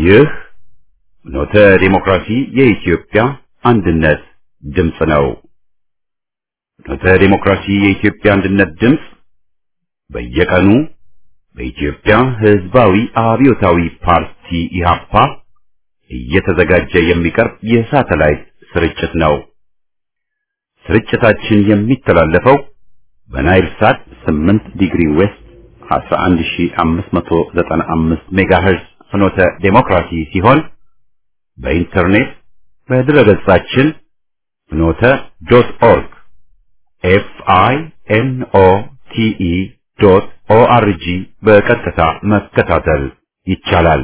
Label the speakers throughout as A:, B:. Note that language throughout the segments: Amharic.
A: ይህ ኖተ ዲሞክራሲ የኢትዮጵያ አንድነት ድምፅ ነው። ኖተ ዲሞክራሲ የኢትዮጵያ አንድነት ድምፅ በየቀኑ በኢትዮጵያ ሕዝባዊ አብዮታዊ ፓርቲ ኢህአፓ እየተዘጋጀ የሚቀርብ የሳተላይት ስርጭት ነው። ስርጭታችን የሚተላለፈው በናይል ሳት 8 ዲግሪ ዌስት 11595 ሜጋሄርዝ ፍኖተ ዴሞክራሲ ሲሆን በኢንተርኔት በድረገጻችን ፍኖተ ዶት ኦርግ ኤፍ አይ ኤን ኦ ቲ ኢ ዶት ኦ አር ጂ በቀጥታ መከታተል ይቻላል።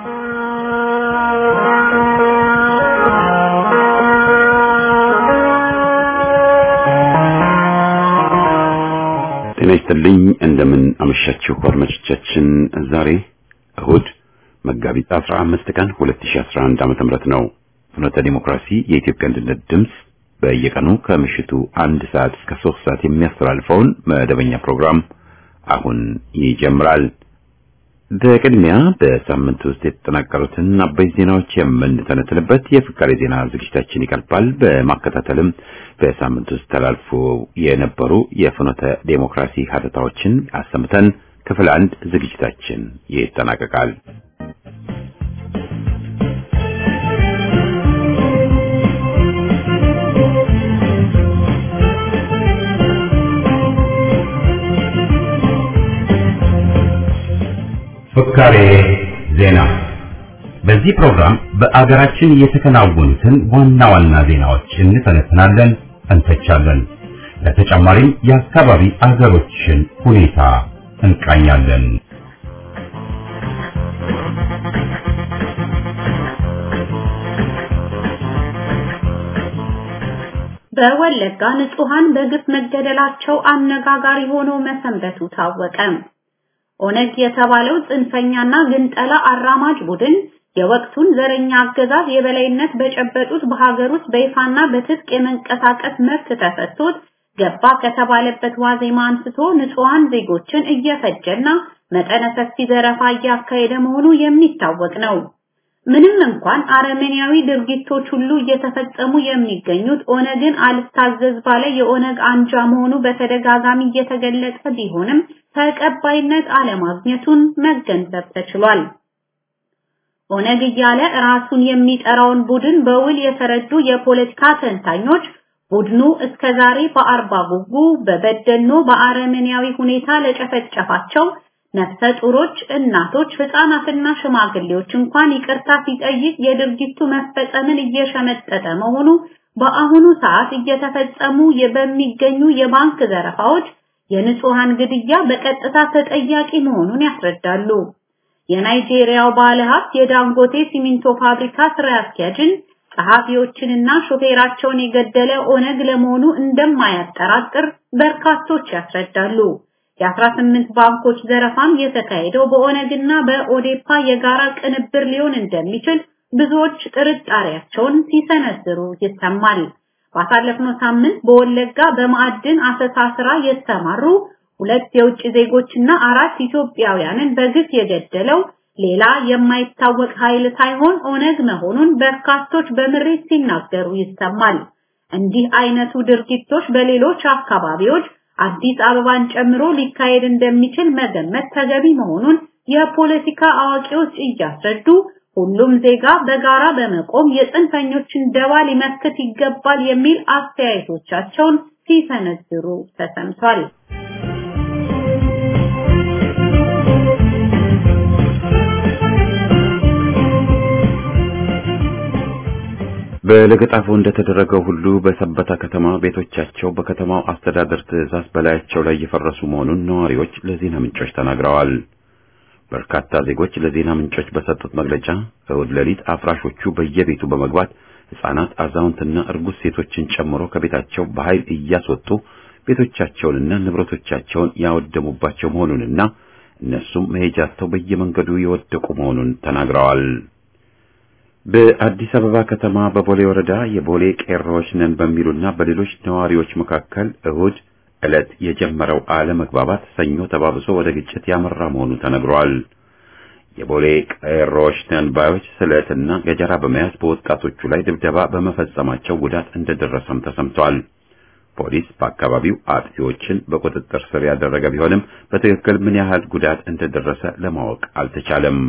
A: ጤና ይስጥልኝ። እንደምን አመሻችሁ አድማጮቻችን። ዛሬ እሁድ መጋቢት 15 ቀን 2011 ዓመተ ምህረት ነው። ፍኖተ ዲሞክራሲ የኢትዮጵያ አንድነት ድምፅ በየቀኑ ከምሽቱ አንድ ሰዓት እስከ ሶስት ሰዓት የሚያስተላልፈውን መደበኛ ፕሮግራም አሁን ይጀምራል። በቅድሚያ በሳምንት ውስጥ የተጠናቀሩትን አበይት ዜናዎች የምንተነትንበት የፍካሬ ዜና ዝግጅታችን ይቀርባል። በማከታተልም በሳምንት ውስጥ ተላልፎ የነበሩ የፍኖተ ዴሞክራሲ ሀተታዎችን አሰምተን ክፍል አንድ ዝግጅታችን ይጠናቀቃል። ፍካሬ ዜና። በዚህ ፕሮግራም በአገራችን የተከናወኑትን ዋና ዋና ዜናዎች እንተነትናለን፣ እንተቻለን። ለተጨማሪም የአካባቢ አገሮችን ሁኔታ እንቃኛለን።
B: በወለጋ ንጹሃን በግፍ መገደላቸው አነጋጋሪ ሆኖ መሰንበቱ ታወቀ። ኦነግ የተባለው ጽንፈኛና ግንጠላ አራማጅ ቡድን የወቅቱን ዘረኛ አገዛዝ የበላይነት በጨበጡት በሀገር ውስጥ በይፋና በትጥቅ የመንቀሳቀስ መብት ተሰጥቶት ገባ ከተባለበት ዋዜማ አንስቶ ንጹሃን ዜጎችን እየፈጀና መጠነ ሰፊ ዘረፋ እያካሄደ መሆኑ የሚታወቅ ነው። ምንም እንኳን አረመኔያዊ ድርጊቶች ሁሉ እየተፈጸሙ የሚገኙት ኦነግን አልታዘዝ ባለ የኦነግ አንጃ መሆኑ በተደጋጋሚ እየተገለጸ ቢሆንም ተቀባይነት አለማግኘቱን መገንዘብ ተችሏል። ኦነግ እያለ ራሱን የሚጠራውን ቡድን በውል የተረዱ የፖለቲካ ተንታኞች ቡድኑ እስከዛሬ በአርባ ጉጉ፣ በበደኖ በአረመኔያዊ ሁኔታ ለጨፈጨፋቸው ነፍሰ ጡሮች፣ እናቶች፣ ህፃናትና ሽማግሌዎች እንኳን ይቅርታ ሲጠይቅ የድርጊቱ መፈጸምን እየሸመጠጠ መሆኑ በአሁኑ ሰዓት እየተፈጸሙ በሚገኙ የባንክ ዘረፋዎች፣ የንጹሃን ግድያ በቀጥታ ተጠያቂ መሆኑን ያስረዳሉ። የናይጄሪያው ባለሀብት የዳንጎቴ ሲሚንቶ ፋብሪካ ስራ አስኪያጅን ጸሐፊዎችንና ሾፌራቸውን የገደለ ኦነግ ለመሆኑ እንደማያጠራጥር በርካቶች ያስረዳሉ። የ18 ባንኮች ዘረፋም የተካሄደው በኦነግና በኦዴፓ የጋራ ቅንብር ሊሆን እንደሚችል ብዙዎች ጥርጣሬያቸውን ሲሰነዝሩ ይሰማል። ባሳለፍነው ሳምንት በወለጋ በማዕድን አሰሳ ስራ የተሰማሩ ሁለት የውጭ ዜጎችና አራት ኢትዮጵያውያንን በግፍ የገደለው ሌላ የማይታወቅ ኃይል ሳይሆን ኦነግ መሆኑን በርካቶች በምሬት ሲናገሩ ይሰማል። እንዲህ አይነቱ ድርጊቶች በሌሎች አካባቢዎች አዲስ አበባን ጨምሮ ሊካሄድ እንደሚችል መገመት ተገቢ መሆኑን የፖለቲካ አዋቂዎች እያስረዱ ሁሉም ዜጋ በጋራ በመቆም የጽንፈኞችን ደባ ሊመክት ይገባል የሚል አስተያየቶቻቸውን ሲሰነዝሩ ተሰምቷል።
A: በለገጣፎ እንደተደረገው ሁሉ በሰበታ ከተማ ቤቶቻቸው በከተማው አስተዳደር ትዕዛዝ በላያቸው ላይ እየፈረሱ መሆኑን ነዋሪዎች ለዜና ምንጮች ተናግረዋል። በርካታ ዜጎች ለዜና ምንጮች በሰጡት መግለጫ እሁድ ሌሊት አፍራሾቹ በየቤቱ በመግባት ሕፃናት፣ አዛውንትና እርጉዝ ሴቶችን ጨምሮ ከቤታቸው በኃይል እያስወጡ ቤቶቻቸውንና ንብረቶቻቸውን ያወደሙባቸው መሆኑንና እነሱም መሄጃቸው በየመንገዱ የወደቁ መሆኑን ተናግረዋል። በአዲስ አበባ ከተማ በቦሌ ወረዳ የቦሌ ቄሮዎች ነን በሚሉና በሌሎች ነዋሪዎች መካከል እሁድ ዕለት የጀመረው አለመግባባት ሰኞ ተባብሶ ወደ ግጭት ያመራ መሆኑ ተነግሯል። የቦሌ ቀሮች ተንባዮች ስለትና ገጀራ በመያዝ በወጣቶቹ ላይ ድብደባ በመፈጸማቸው ጉዳት እንደደረሰም ተሰምቷል። ፖሊስ በአካባቢው አጥፊዎችን በቁጥጥር ስር ያደረገ ቢሆንም በትክክል ምን ያህል ጉዳት እንደደረሰ ለማወቅ አልተቻለም።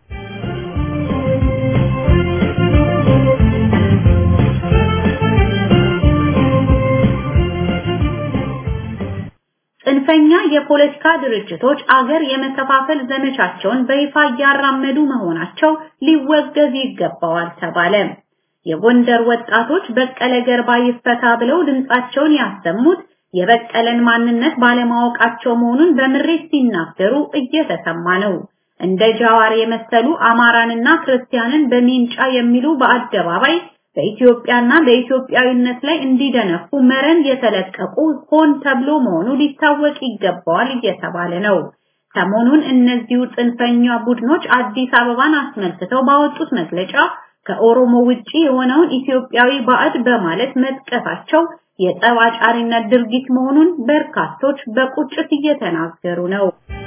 B: ጽንፈኛ የፖለቲካ ድርጅቶች አገር የመከፋፈል ዘመቻቸውን በይፋ እያራመዱ መሆናቸው ሊወገዝ ይገባዋል ተባለ። የጎንደር ወጣቶች በቀለ ገርባ ይፈታ ብለው ድምጻቸውን ያሰሙት የበቀለን ማንነት ባለማወቃቸው መሆኑን በምሬት ሲናገሩ እየተሰማ ነው። እንደ ጃዋር የመሰሉ አማራንና ክርስቲያንን በሚንጫ የሚሉ በአደባባይ በኢትዮጵያና በኢትዮጵያዊነት ላይ እንዲደነፉ መረን የተለቀቁ ሆን ተብሎ መሆኑ ሊታወቅ ይገባዋል እየተባለ ነው። ሰሞኑን እነዚሁ ጽንፈኛ ቡድኖች አዲስ አበባን አስመልክተው ባወጡት መግለጫ ከኦሮሞ ውጪ የሆነውን ኢትዮጵያዊ ባዕድ በማለት መጥቀሳቸው የጠብ አጫሪነት ድርጊት መሆኑን በርካቶች በቁጭት እየተናገሩ ነው።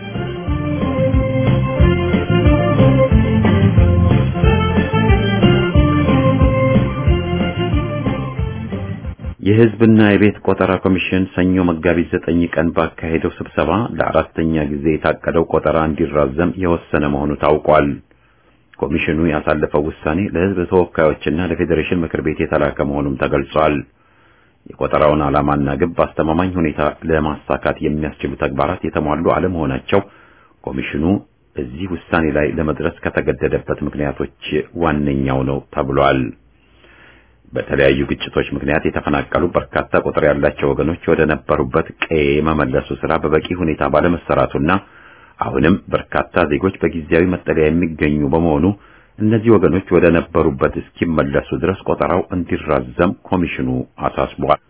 A: የሕዝብና የቤት ቆጠራ ኮሚሽን ሰኞ መጋቢት ዘጠኝ ቀን ባካሄደው ስብሰባ ለአራተኛ ጊዜ የታቀደው ቆጠራ እንዲራዘም የወሰነ መሆኑ ታውቋል። ኮሚሽኑ ያሳለፈው ውሳኔ ለሕዝብ ተወካዮችና ለፌዴሬሽን ምክር ቤት የተላከ መሆኑም ተገልጿል። የቆጠራውን ዓላማና ግብ በአስተማማኝ ሁኔታ ለማሳካት የሚያስችሉ ተግባራት የተሟሉ አለመሆናቸው ኮሚሽኑ እዚህ ውሳኔ ላይ ለመድረስ ከተገደደበት ምክንያቶች ዋነኛው ነው ተብሏል። በተለያዩ ግጭቶች ምክንያት የተፈናቀሉ በርካታ ቁጥር ያላቸው ወገኖች ወደ ነበሩበት ቀዬ መመለሱ ስራ በበቂ ሁኔታ ባለመሰራቱና አሁንም በርካታ ዜጎች በጊዜያዊ መጠለያ የሚገኙ በመሆኑ እነዚህ ወገኖች ወደ ነበሩበት እስኪመለሱ ድረስ ቆጠራው እንዲራዘም ኮሚሽኑ አሳስቧል።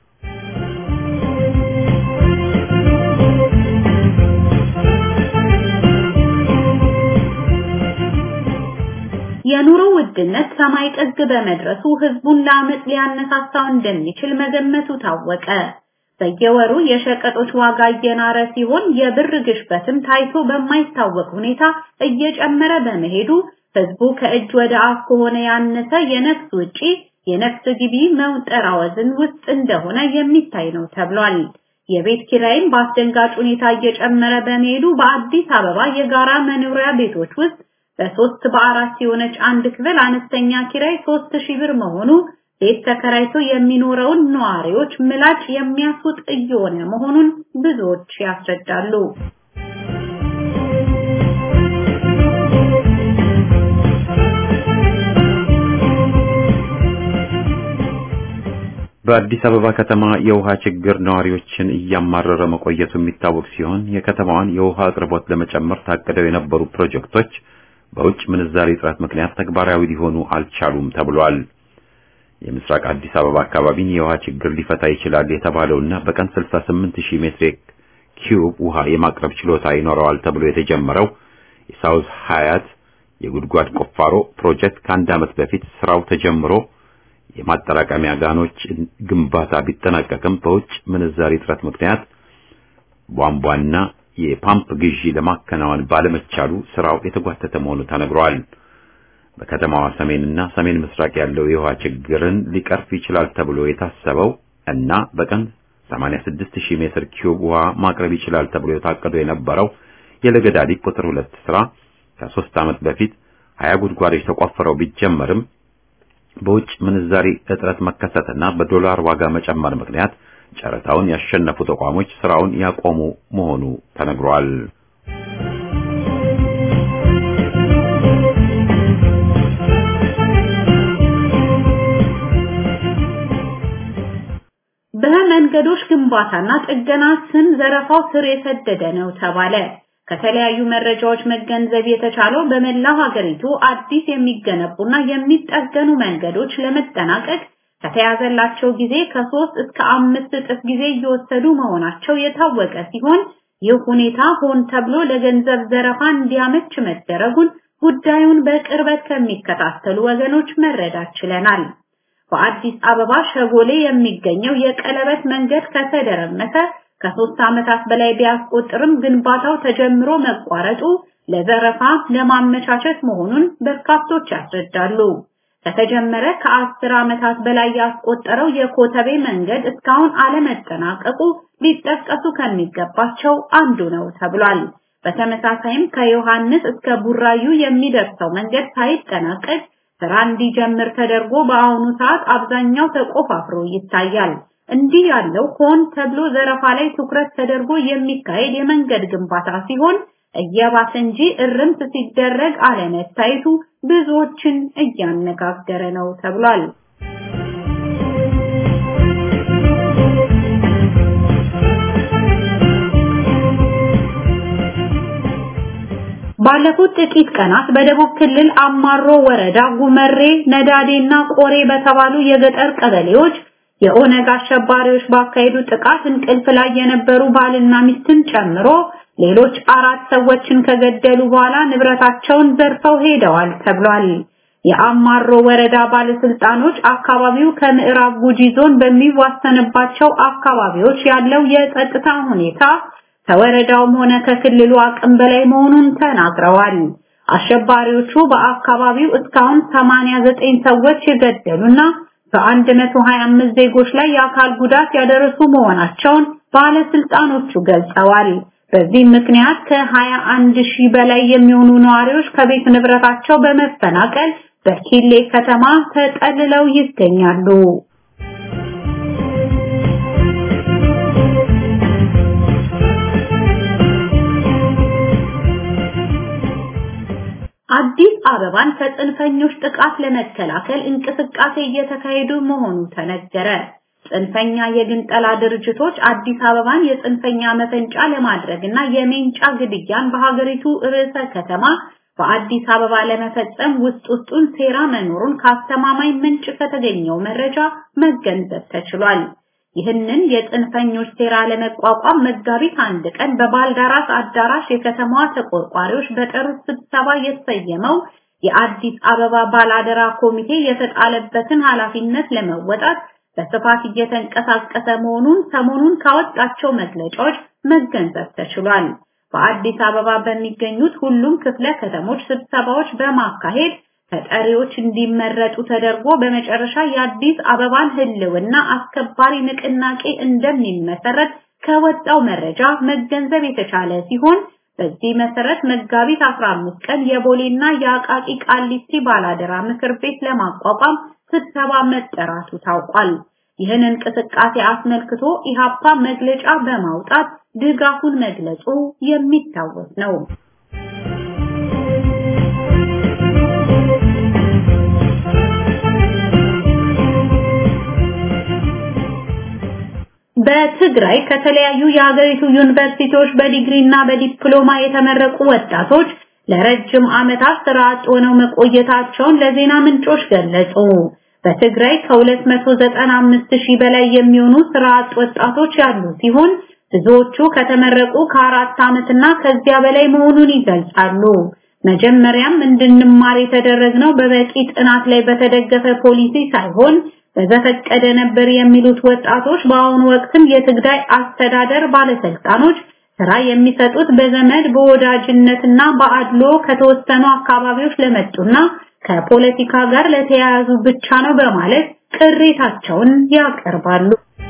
B: የኑሮ ውድነት ሰማይ ጥግ በመድረሱ ህዝቡን ለአመፅ ሊያነሳሳው እንደሚችል መገመቱ ታወቀ። በየወሩ የሸቀጦች ዋጋ እየናረ ሲሆን የብር ግሽበትም ታይቶ በማይታወቅ ሁኔታ እየጨመረ በመሄዱ ህዝቡ ከእጅ ወደ አፍ ከሆነ ያነሰ የነፍስ ውጪ የነፍስ ግቢ መውጠራወዝን ውስጥ እንደሆነ የሚታይ ነው ተብሏል። የቤት ኪራይም በአስደንጋጭ ሁኔታ እየጨመረ በመሄዱ በአዲስ አበባ የጋራ መኖሪያ ቤቶች ውስጥ በሶስት በአራት የሆነች አንድ ክፍል አነስተኛ ኪራይ ሶስት ሺህ ብር መሆኑ ቤት ተከራይቶ የሚኖረውን ነዋሪዎች ምላጭ የሚያስውጥ እየሆነ መሆኑን ብዙዎች ያስረዳሉ።
A: በአዲስ አበባ ከተማ የውሃ ችግር ነዋሪዎችን እያማረረ መቆየቱ የሚታወቅ ሲሆን የከተማዋን የውሃ አቅርቦት ለመጨመር ታቅደው የነበሩ ፕሮጀክቶች በውጭ ምንዛሪ እጥረት ምክንያት ተግባራዊ ሊሆኑ አልቻሉም ተብሏል። የምስራቅ አዲስ አበባ አካባቢን የውሃ ችግር ሊፈታ ይችላል የተባለውና በቀን 68 ሺህ ሜትር ኪዩብ ውሃ የማቅረብ ችሎታ ይኖረዋል ተብሎ የተጀመረው የሳውዝ ሀያት የጉድጓድ ቁፋሮ ፕሮጀክት ከአንድ ዓመት በፊት ስራው ተጀምሮ የማጠራቀሚያ ጋኖች ግንባታ ቢጠናቀቅም በውጭ ምንዛሪ እጥረት ምክንያት ቧንቧና የፓምፕ ግዢ ለማከናወን ባለመቻሉ ስራው የተጓተተ መሆኑ ተነግሯል። በከተማዋ ሰሜንና ሰሜን ምስራቅ ያለው የውሃ ችግርን ሊቀርፍ ይችላል ተብሎ የታሰበው እና በቀን 86000 ሜትር ኪዩብ ውሃ ማቅረብ ይችላል ተብሎ የታቀዱ የነበረው የለገዳዲ ቁጥር ሁለት ስራ ከሶስት ዓመት በፊት 20 ጉድጓዶች ተቆፍረው ቢጀመርም በውጭ ምንዛሪ እጥረት መከሰትና በዶላር ዋጋ መጨመር ምክንያት ጨረታውን ያሸነፉ ተቋሞች ስራውን ያቆሙ መሆኑ ተነግሯል።
B: በመንገዶች ግንባታና ጥገና ስም ዘረፋው ስር የሰደደ ነው ተባለ። ከተለያዩ መረጃዎች መገንዘብ የተቻለው በመላው ሀገሪቱ አዲስ የሚገነቡና የሚጠገኑ መንገዶች ለመጠናቀቅ ከተያዘላቸው ጊዜ ከሶስት እስከ አምስት እጥፍ ጊዜ እየወሰዱ መሆናቸው የታወቀ ሲሆን ይህ ሁኔታ ሆን ተብሎ ለገንዘብ ዘረፋ እንዲያመች መደረጉን ጉዳዩን በቅርበት ከሚከታተሉ ወገኖች መረዳት ችለናል። በአዲስ አበባ ሸጎሌ የሚገኘው የቀለበት መንገድ ከተደረመሰ ከሶስት ዓመታት በላይ ቢያስቆጥርም ግንባታው ተጀምሮ መቋረጡ ለዘረፋ ለማመቻቸት መሆኑን በርካቶች ያስረዳሉ። ከተጀመረ ከአስር ዓመታት በላይ ያስቆጠረው የኮተቤ መንገድ እስካሁን አለመጠናቀቁ ሊጠቀሱ ከሚገባቸው አንዱ ነው ተብሏል። በተመሳሳይም ከዮሐንስ እስከ ቡራዩ የሚደርሰው መንገድ ሳይጠናቀቅ ስራ እንዲጀምር ተደርጎ በአሁኑ ሰዓት አብዛኛው ተቆፋፍሮ ይታያል። እንዲህ ያለው ሆን ተብሎ ዘረፋ ላይ ትኩረት ተደርጎ የሚካሄድ የመንገድ ግንባታ ሲሆን እየባሰ እንጂ እርምት ሲደረግ አለመታየቱ ብዙዎችን እያነጋገረ ነው ተብሏል። ባለፉት ጥቂት ቀናት በደቡብ ክልል አማሮ ወረዳ ጉመሬ፣ ነዳዴና ቆሬ በተባሉ የገጠር ቀበሌዎች የኦነግ አሸባሪዎች ባካሄዱ ጥቃት እንቅልፍ ላይ የነበሩ ባልና ሚስትን ጨምሮ ሌሎች አራት ሰዎችን ከገደሉ በኋላ ንብረታቸውን ዘርፈው ሄደዋል ተብሏል። የአማሮ ወረዳ ባለስልጣኖች አካባቢው ከምዕራብ ጉጂ ዞን በሚዋሰንባቸው አካባቢዎች ያለው የጸጥታ ሁኔታ ከወረዳውም ሆነ ከክልሉ አቅም በላይ መሆኑን ተናግረዋል። አሸባሪዎቹ በአካባቢው እስካሁን 89 ሰዎች የገደሉና በ125 ዜጎች ላይ የአካል ጉዳት ያደረሱ መሆናቸውን ባለስልጣኖቹ ገልጸዋል። በዚህ ምክንያት ከ21 ሺህ በላይ የሚሆኑ ነዋሪዎች ከቤት ንብረታቸው በመፈናቀል በኪሌ ከተማ ተጠልለው ይገኛሉ። አዲስ አበባን ከጽንፈኞች ጥቃት ለመከላከል እንቅስቃሴ እየተካሄዱ መሆኑ ተነገረ። ጽንፈኛ የግንጠላ ድርጅቶች አዲስ አበባን የጽንፈኛ መፈንጫ ለማድረግ እና የሜንጫ ግድያን በሀገሪቱ ርዕሰ ከተማ በአዲስ አበባ ለመፈጸም ውስጥ ውስጡን ሴራ መኖሩን ከአስተማማኝ ምንጭ ከተገኘው መረጃ መገንዘብ ተችሏል። ይህንን የጽንፈኞች ሴራ ለመቋቋም መጋቢት አንድ ቀን በባልዳራስ አዳራሽ የከተማዋ ተቆርቋሪዎች በጠሩት ስብሰባ የተሰየመው የአዲስ አበባ ባላደራ ኮሚቴ የተጣለበትን ኃላፊነት ለመወጣት በስፋት እየተንቀሳቀሰ መሆኑን ሰሞኑን ካወጣቸው መግለጫዎች መገንዘብ ተችሏል። በአዲስ አበባ በሚገኙት ሁሉም ክፍለ ከተሞች ስብሰባዎች በማካሄድ ተጠሪዎች እንዲመረጡ ተደርጎ በመጨረሻ የአዲስ አበባን ሕልውና አስከባሪ ንቅናቄ እንደሚመሰረት ከወጣው መረጃ መገንዘብ የተቻለ ሲሆን በዚህ መሰረት መጋቢት 15 ቀን የቦሌና የአቃቂ ቃሊቲ ባላደራ ምክር ቤት ለማቋቋም ስብሰባ መጠራቱ ታውቋል። ይህን እንቅስቃሴ አስመልክቶ ኢሃፓ መግለጫ በማውጣት ድጋፉን መግለጹ የሚታወስ ነው። በትግራይ ከተለያዩ የሀገሪቱ ዩኒቨርሲቲዎች በዲግሪና በዲፕሎማ የተመረቁ ወጣቶች ለረጅም ዓመታት ስራ አጥ ሆነው መቆየታቸውን ለዜና ምንጮች ገለጹ። በትግራይ ከ295 ሺህ በላይ የሚሆኑ ስራ አጥ ወጣቶች ያሉ ሲሆን ብዙዎቹ ከተመረቁ ከአራት ዓመትና ከዚያ በላይ መሆኑን ይገልጻሉ። መጀመሪያም እንድንማር የተደረግነው በበቂ ጥናት ላይ በተደገፈ ፖሊሲ ሳይሆን በዘፈቀደ ነበር የሚሉት ወጣቶች በአሁኑ ወቅትም የትግራይ አስተዳደር ባለስልጣኖች ስራ የሚሰጡት በዘመድ በወዳጅነትና በአድሎ ከተወሰኑ አካባቢዎች ለመጡና ከፖለቲካ ጋር ለተያያዙ ብቻ ነው በማለት ቅሬታቸውን ያቀርባሉ።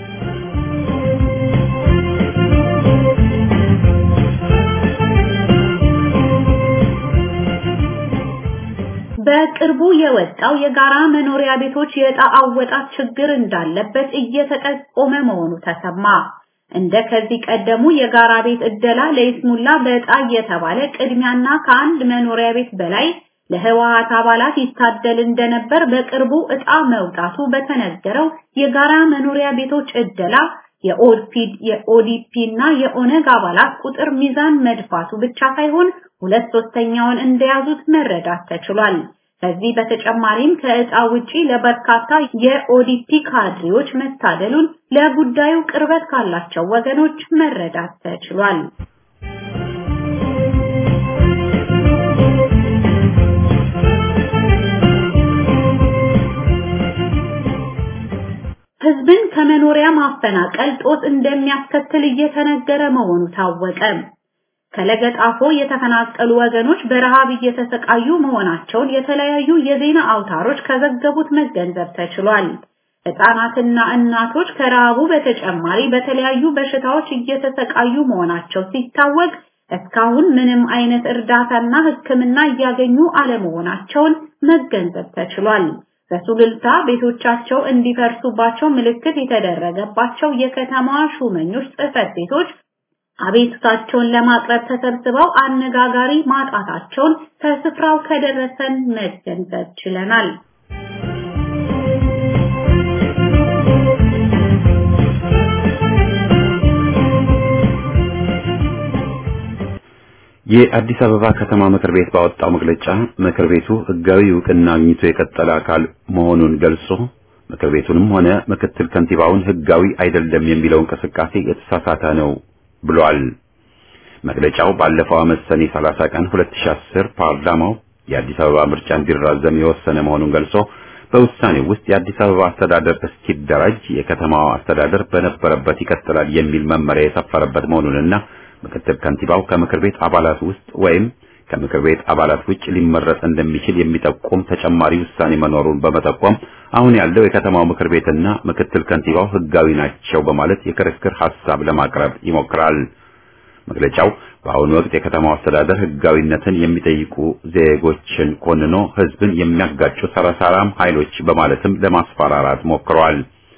B: በቅርቡ የወጣው የጋራ መኖሪያ ቤቶች የዕጣ አወጣት ችግር እንዳለበት እየተጠቆመ መሆኑ ተሰማ። እንደ ከዚህ ቀደሙ የጋራ ቤት እደላ ለይስሙላ በዕጣ እየተባለ ቅድሚያና ከአንድ መኖሪያ ቤት በላይ ለህወሓት አባላት ይታደል እንደነበር በቅርቡ ዕጣ መውጣቱ በተነገረው የጋራ መኖሪያ ቤቶች እደላ የኦዲፒድ የኦዲፒ እና የኦነግ አባላት ቁጥር ሚዛን መድፋቱ ብቻ ሳይሆን ሁለት ሶስተኛውን እንደያዙት መረዳት ተችሏል። ከዚህ በተጨማሪም ከዕጣ ውጪ ለበርካታ የኦዲፒ ካድሬዎች መታደሉን ለጉዳዩ ቅርበት ካላቸው ወገኖች መረዳት ተችሏል። ህዝብን ከመኖሪያ ማፈናቀል ጦስ እንደሚያስከትል እየተነገረ መሆኑ ታወቀ። ከለገጣፎ የተፈናቀሉ ወገኖች በረሃብ እየተሰቃዩ መሆናቸውን የተለያዩ የዜና አውታሮች ከዘገቡት መገንዘብ ተችሏል። ሕፃናትና እናቶች ከረሃቡ በተጨማሪ በተለያዩ በሽታዎች እየተሰቃዩ መሆናቸው ሲታወቅ እስካሁን ምንም አይነት እርዳታና ሕክምና እያገኙ አለመሆናቸውን መገንዘብ ተችሏል። በሱሉልታ ቤቶቻቸው እንዲፈርሱባቸው ምልክት የተደረገባቸው የከተማዋ ሹመኞች ጽሕፈት ቤቶች አቤቱታቸውን ለማቅረብ ተሰብስበው አነጋጋሪ ማጣታቸውን ከስፍራው ከደረሰን መገንዘብ ችለናል።
A: የአዲስ አበባ ከተማ ምክር ቤት ባወጣው መግለጫ ምክር ቤቱ ሕጋዊ እውቅና አግኝቶ የቀጠለ አካል መሆኑን ገልጾ ምክር ቤቱንም ሆነ ምክትል ከንቲባውን ሕጋዊ አይደለም የሚለው እንቅስቃሴ የተሳሳተ ነው ብሏል። መግለጫው ባለፈው ዓመት ሰኔ 30 ቀን 2010 ፓርላማው የአዲስ አበባ ምርጫ እንዲራዘም የወሰነ መሆኑን ገልጾ በውሳኔው ውስጥ የአዲስ አበባ አስተዳደር እስኪደራጅ የከተማዋ አስተዳደር በነበረበት ይቀጥላል የሚል መመሪያ የሰፈረበት መሆኑንና ምክትል ከንቲባው ከምክር ቤት አባላት ውስጥ ወይም ከምክር ቤት አባላት ውጭ ሊመረጥ እንደሚችል የሚጠቁም ተጨማሪ ውሳኔ መኖሩን በመጠቆም አሁን ያለው የከተማው ምክር ቤትና ምክትል ከንቲባው ሕጋዊ ናቸው በማለት የክርክር ሐሳብ ለማቅረብ ይሞክራል። መግለጫው በአሁኑ ወቅት የከተማው አስተዳደር ሕጋዊነትን የሚጠይቁ ዜጎችን ኮንኖ ሕዝብን የሚያጋጩ ሰረሳራም ኃይሎች በማለትም ለማስፈራራት ሞክረዋል።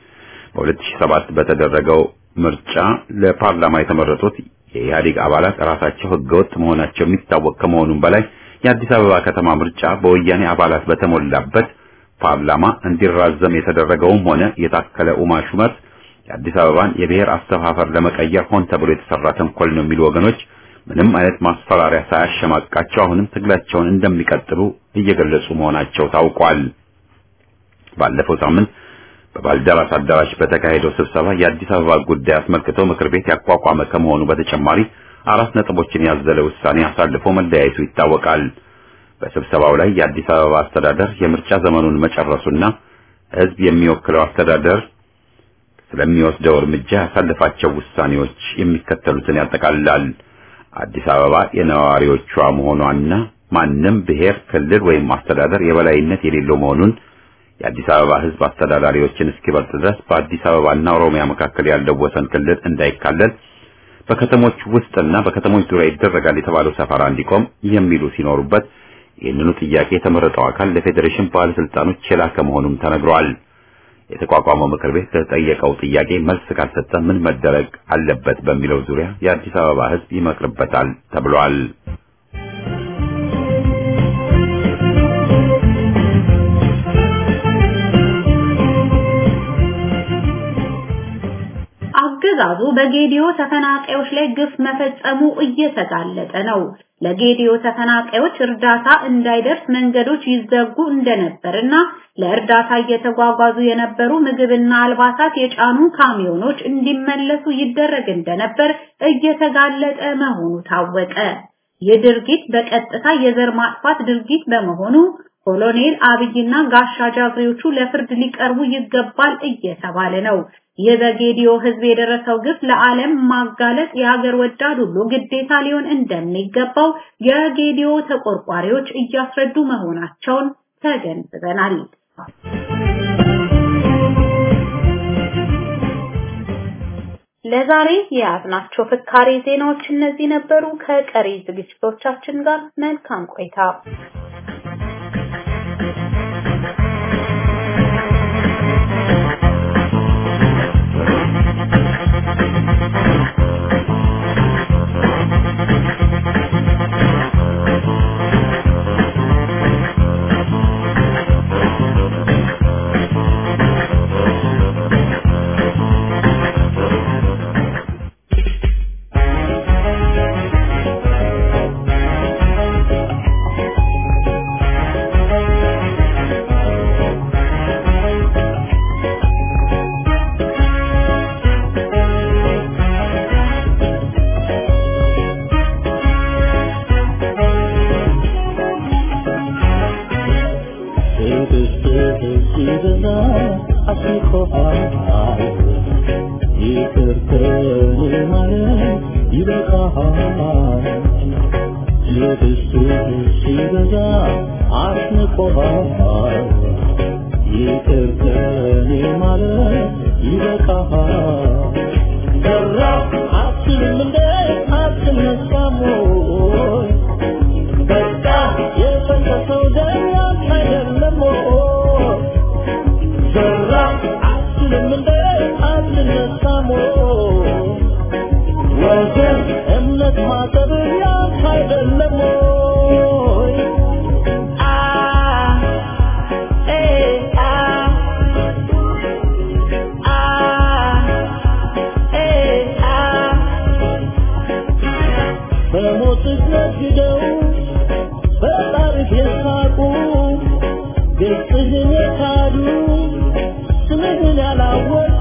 A: በ2007 በተደረገው ምርጫ ለፓርላማ የተመረጡት የኢህአዴግ አባላት ራሳቸው ህገወጥ መሆናቸው የሚታወቅ ከመሆኑም በላይ የአዲስ አበባ ከተማ ምርጫ በወያኔ አባላት በተሞላበት ፓርላማ እንዲራዘም የተደረገውም ሆነ የታከለ ኡማ ሹመት የአዲስ አበባን የብሔር አስተፋፈር ለመቀየር ሆን ተብሎ የተሰራ ተንኮል ነው የሚሉ ወገኖች ምንም አይነት ማስፈራሪያ ሳያሸማቃቸው አሁንም ትግላቸውን እንደሚቀጥሉ እየገለጹ መሆናቸው ታውቋል። ባለፈው ሳምንት በባልደራስ አዳራሽ በተካሄደው ስብሰባ የአዲስ አበባ ጉዳይ አስመልክቶ ምክር ቤት ያቋቋመ ከመሆኑ በተጨማሪ አራት ነጥቦችን ያዘለ ውሳኔ አሳልፎ መለያየቱ ይታወቃል። በስብሰባው ላይ የአዲስ አበባ አስተዳደር የምርጫ ዘመኑን መጨረሱና ሕዝብ የሚወክለው አስተዳደር ስለሚወስደው እርምጃ ያሳልፋቸው ውሳኔዎች የሚከተሉትን ያጠቃልላል። አዲስ አበባ የነዋሪዎቿ መሆኗና ማንም ብሔር፣ ክልል ወይም አስተዳደር የበላይነት የሌለው መሆኑን የአዲስ አበባ ሕዝብ አስተዳዳሪዎችን እስኪበልጥ ድረስ በአዲስ አበባና ኦሮሚያ መካከል ያለው ወሰን ክልል እንዳይካለል በከተሞች ውስጥና በከተሞች ዙሪያ ይደረጋል የተባለው ሰፈራ እንዲቆም የሚሉ ሲኖሩበት ይህንኑ ጥያቄ የተመረጠው አካል ለፌዴሬሽን ባለስልጣኖች የላከ መሆኑም ተነግሯል። የተቋቋመው ምክር ቤት ለተጠየቀው ጥያቄ መልስ ካልሰጠ ምን መደረግ አለበት በሚለው ዙሪያ የአዲስ አበባ ሕዝብ ይመክርበታል ተብሏል።
B: አገዛዙ በጌዲዮ ተፈናቃዮች ላይ ግፍ መፈጸሙ እየተጋለጠ ነው። ለጌዲዮ ተፈናቃዮች እርዳታ እንዳይደርስ መንገዶች ይዘጉ እንደነበርና ለእርዳታ እየተጓጓዙ የነበሩ ምግብና አልባሳት የጫኑ ካሚዮኖች እንዲመለሱ ይደረግ እንደነበር እየተጋለጠ መሆኑ ታወቀ። ይህ ድርጊት በቀጥታ የዘር ማጥፋት ድርጊት በመሆኑ ኮሎኔል አብይና ጋሻ ጃግሬዎቹ ለፍርድ ሊቀርቡ ይገባል እየተባለ ነው። ይህ በጌዲዮ ህዝብ የደረሰው ግፍ ለዓለም ማጋለጥ የሀገር ወዳድ ሁሉ ግዴታ ሊሆን እንደሚገባው የጌዲዮ ተቆርቋሪዎች እያስረዱ መሆናቸውን ተገንዝበናል። ለዛሬ የያዝናቸው ፍካሬ ዜናዎች እነዚህ ነበሩ። ከቀሪ ዝግጅቶቻችን ጋር መልካም ቆይታ።
C: ይቅር ከኔ ማለት ይበቃሃል ሲበዛ አስንቆሃል ይቅር ከኔ ማለት ይበቃሃል ሰራ አትልም እንደ አትነሳም ወይ በቃ የፈሰሰው ደም ያንተ አይደለም ወይ ሰራ አትልም እንደ አትነሳም ወይ ወገን እምነት ማጠብ ያንተ አይደለም ወይ አ ኤ አ አ ኤ አ በሞትህ ነግደው በጣሪፍ የሳቁ ገጽህን የካዱ ስምህን ያላወቁ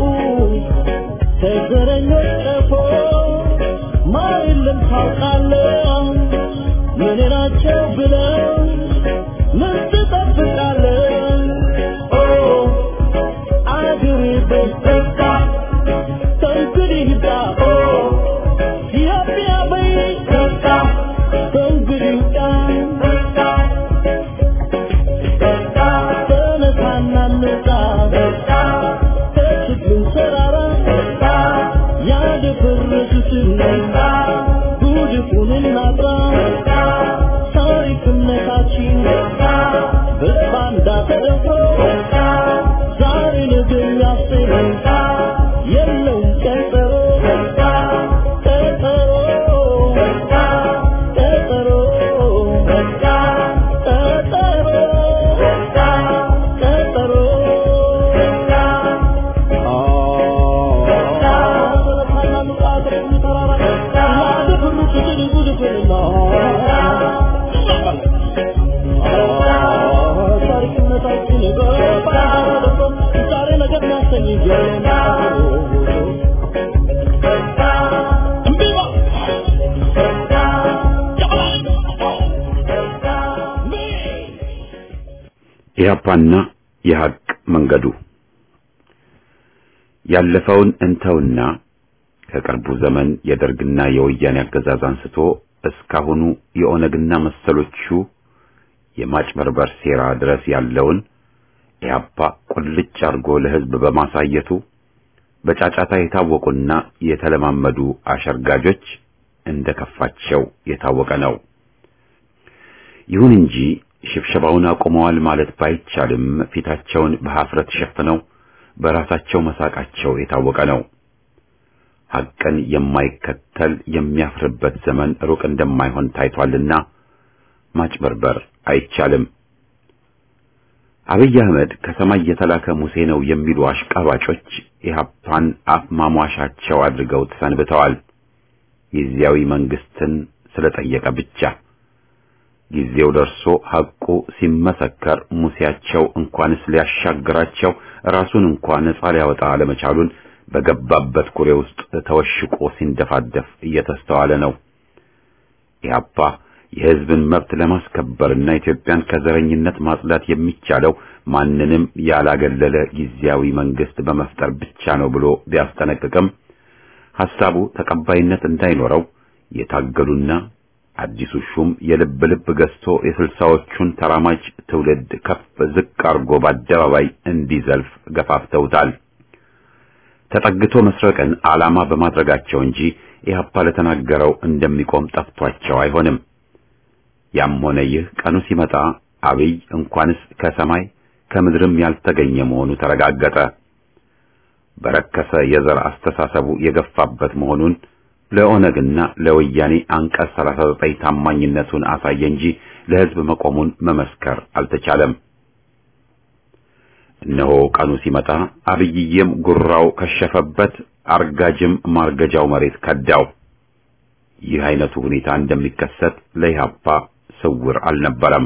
C: ከዘረኞች ቀፎ ማር የለም ታውቃለህ ምን ናቸው ብለው ምን ትጠብቃለህ ኦ አገሬ በስተካ ከእንግዲህ ይብቃ ኦ ኢትዮጵያ በይ በቃ ከእንግዲህ ይብቃ በቃ ተነሳና እንውጣ ከችግሩ ተራራ ያደፈረሱትን ጉድፉን እናጥራ ታሪክነታችን በባንዳ ተደፍሮ ዛሬ ነገ የሚያስብ የለውም ቀጠሮ ቀጠሮ ቀጠሮ ቀጠሮ
A: ኢህአፓና የሐቅ መንገዱ ያለፈውን እንተውና ከቅርቡ ዘመን የደርግና የወያኔ አገዛዝ አንስቶ እስካሁኑ የኦነግና መሰሎቹ የማጭበርበር ሴራ ድረስ ያለውን ኢህአፓ ቁልጭ አድርጎ ለሕዝብ በማሳየቱ በጫጫታ የታወቁና የተለማመዱ አሸርጋጆች እንደከፋቸው የታወቀ ነው። ይሁን እንጂ ሽብሸባውን አቁመዋል ማለት ባይቻልም ፊታቸውን በሐፍረት ሸፍነው በራሳቸው መሳቃቸው የታወቀ ነው። ሐቅን የማይከተል የሚያፍርበት ዘመን ሩቅ እንደማይሆን ታይቷልና ማጭበርበር አይቻልም። አብይ አህመድ ከሰማይ የተላከ ሙሴ ነው የሚሉ አሽቃባጮች ኢህአፓን አፍ ማሟሻቸው አድርገው ተሰንብተዋል። ጊዜያዊ መንግስትን ስለጠየቀ ብቻ ጊዜው ደርሶ ሐቁ ሲመሰከር ሙሴያቸው እንኳንስ ሊያሻግራቸው ራሱን እንኳን ነጻ ሊያወጣ አለመቻሉን በገባበት ኩሬ ውስጥ ተወሽቆ ሲንደፋደፍ እየተስተዋለ ነው። ኢህአፓ የህዝብን መብት ለማስከበርና ኢትዮጵያን ከዘረኝነት ማጽዳት የሚቻለው ማንንም ያላገለለ ጊዜያዊ መንግስት በመፍጠር ብቻ ነው ብሎ ቢያስጠነቅቅም ሐሳቡ ተቀባይነት እንዳይኖረው የታገሉና አዲሱ ሹም የልብ ልብ ገዝቶ የስልሳዎቹን ተራማጅ ትውልድ ከፍ ዝቅ አርጎ በአደባባይ እንዲዘልፍ ገፋፍተውታል። ተጠግቶ መስረቅን ዓላማ በማድረጋቸው እንጂ ኢህአፓ ለተናገረው እንደሚቆም ጠፍቷቸው አይሆንም። ያም ሆነ ይህ ቀኑ ሲመጣ አብይ እንኳንስ ከሰማይ ከምድርም ያልተገኘ መሆኑ ተረጋገጠ። በረከሰ የዘር አስተሳሰቡ የገፋበት መሆኑን ለኦነግና ለወያኔ አንቀጽ 39 ታማኝነቱን አሳየ እንጂ ለህዝብ መቆሙን መመስከር አልተቻለም። እነሆ ቀኑ ሲመጣ አብይዬም ጉራው ከሸፈበት፣ አርጋጅም ማርገጃው መሬት ከዳው። ይህ አይነቱ ሁኔታ እንደሚከሰት ለኢህአፓ ስውር አልነበረም።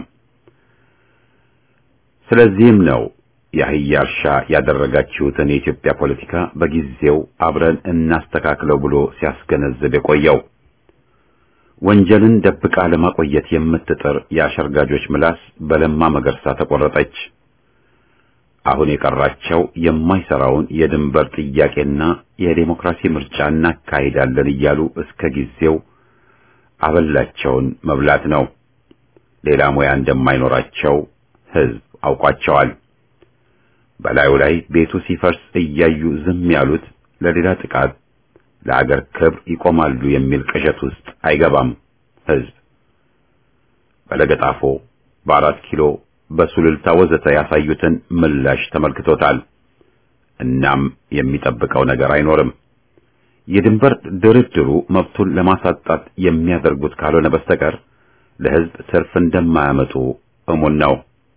A: ስለዚህም ነው የአህያ እርሻ ያደረጋችሁትን የኢትዮጵያ ፖለቲካ በጊዜው አብረን እናስተካክለው ብሎ ሲያስገነዝብ የቆየው። ወንጀልን ደብቃ ለማቆየት የምትጥር የአሸርጋጆች ምላስ በለማ መገርሳ ተቆረጠች። አሁን የቀራቸው የማይሰራውን የድንበር ጥያቄና የዴሞክራሲ ምርጫ እናካሂዳለን እያሉ እስከ ጊዜው አበላቸውን መብላት ነው። ሌላ ሙያ እንደማይኖራቸው ሕዝብ አውቋቸዋል። በላዩ ላይ ቤቱ ሲፈርስ እያዩ ዝም ያሉት ለሌላ ጥቃት ለአገር ክብር ይቆማሉ የሚል ቅዠት ውስጥ አይገባም ሕዝብ። በለገጣፎ፣ በአራት ኪሎ፣ በሱልልታ ወዘተ ያሳዩትን ምላሽ ተመልክቶታል። እናም የሚጠብቀው ነገር አይኖርም። የድንበር ድርድሩ መብቱን ለማሳጣት የሚያደርጉት ካልሆነ በስተቀር ለሕዝብ ትርፍ እንደማያመጡ እሙን ነው።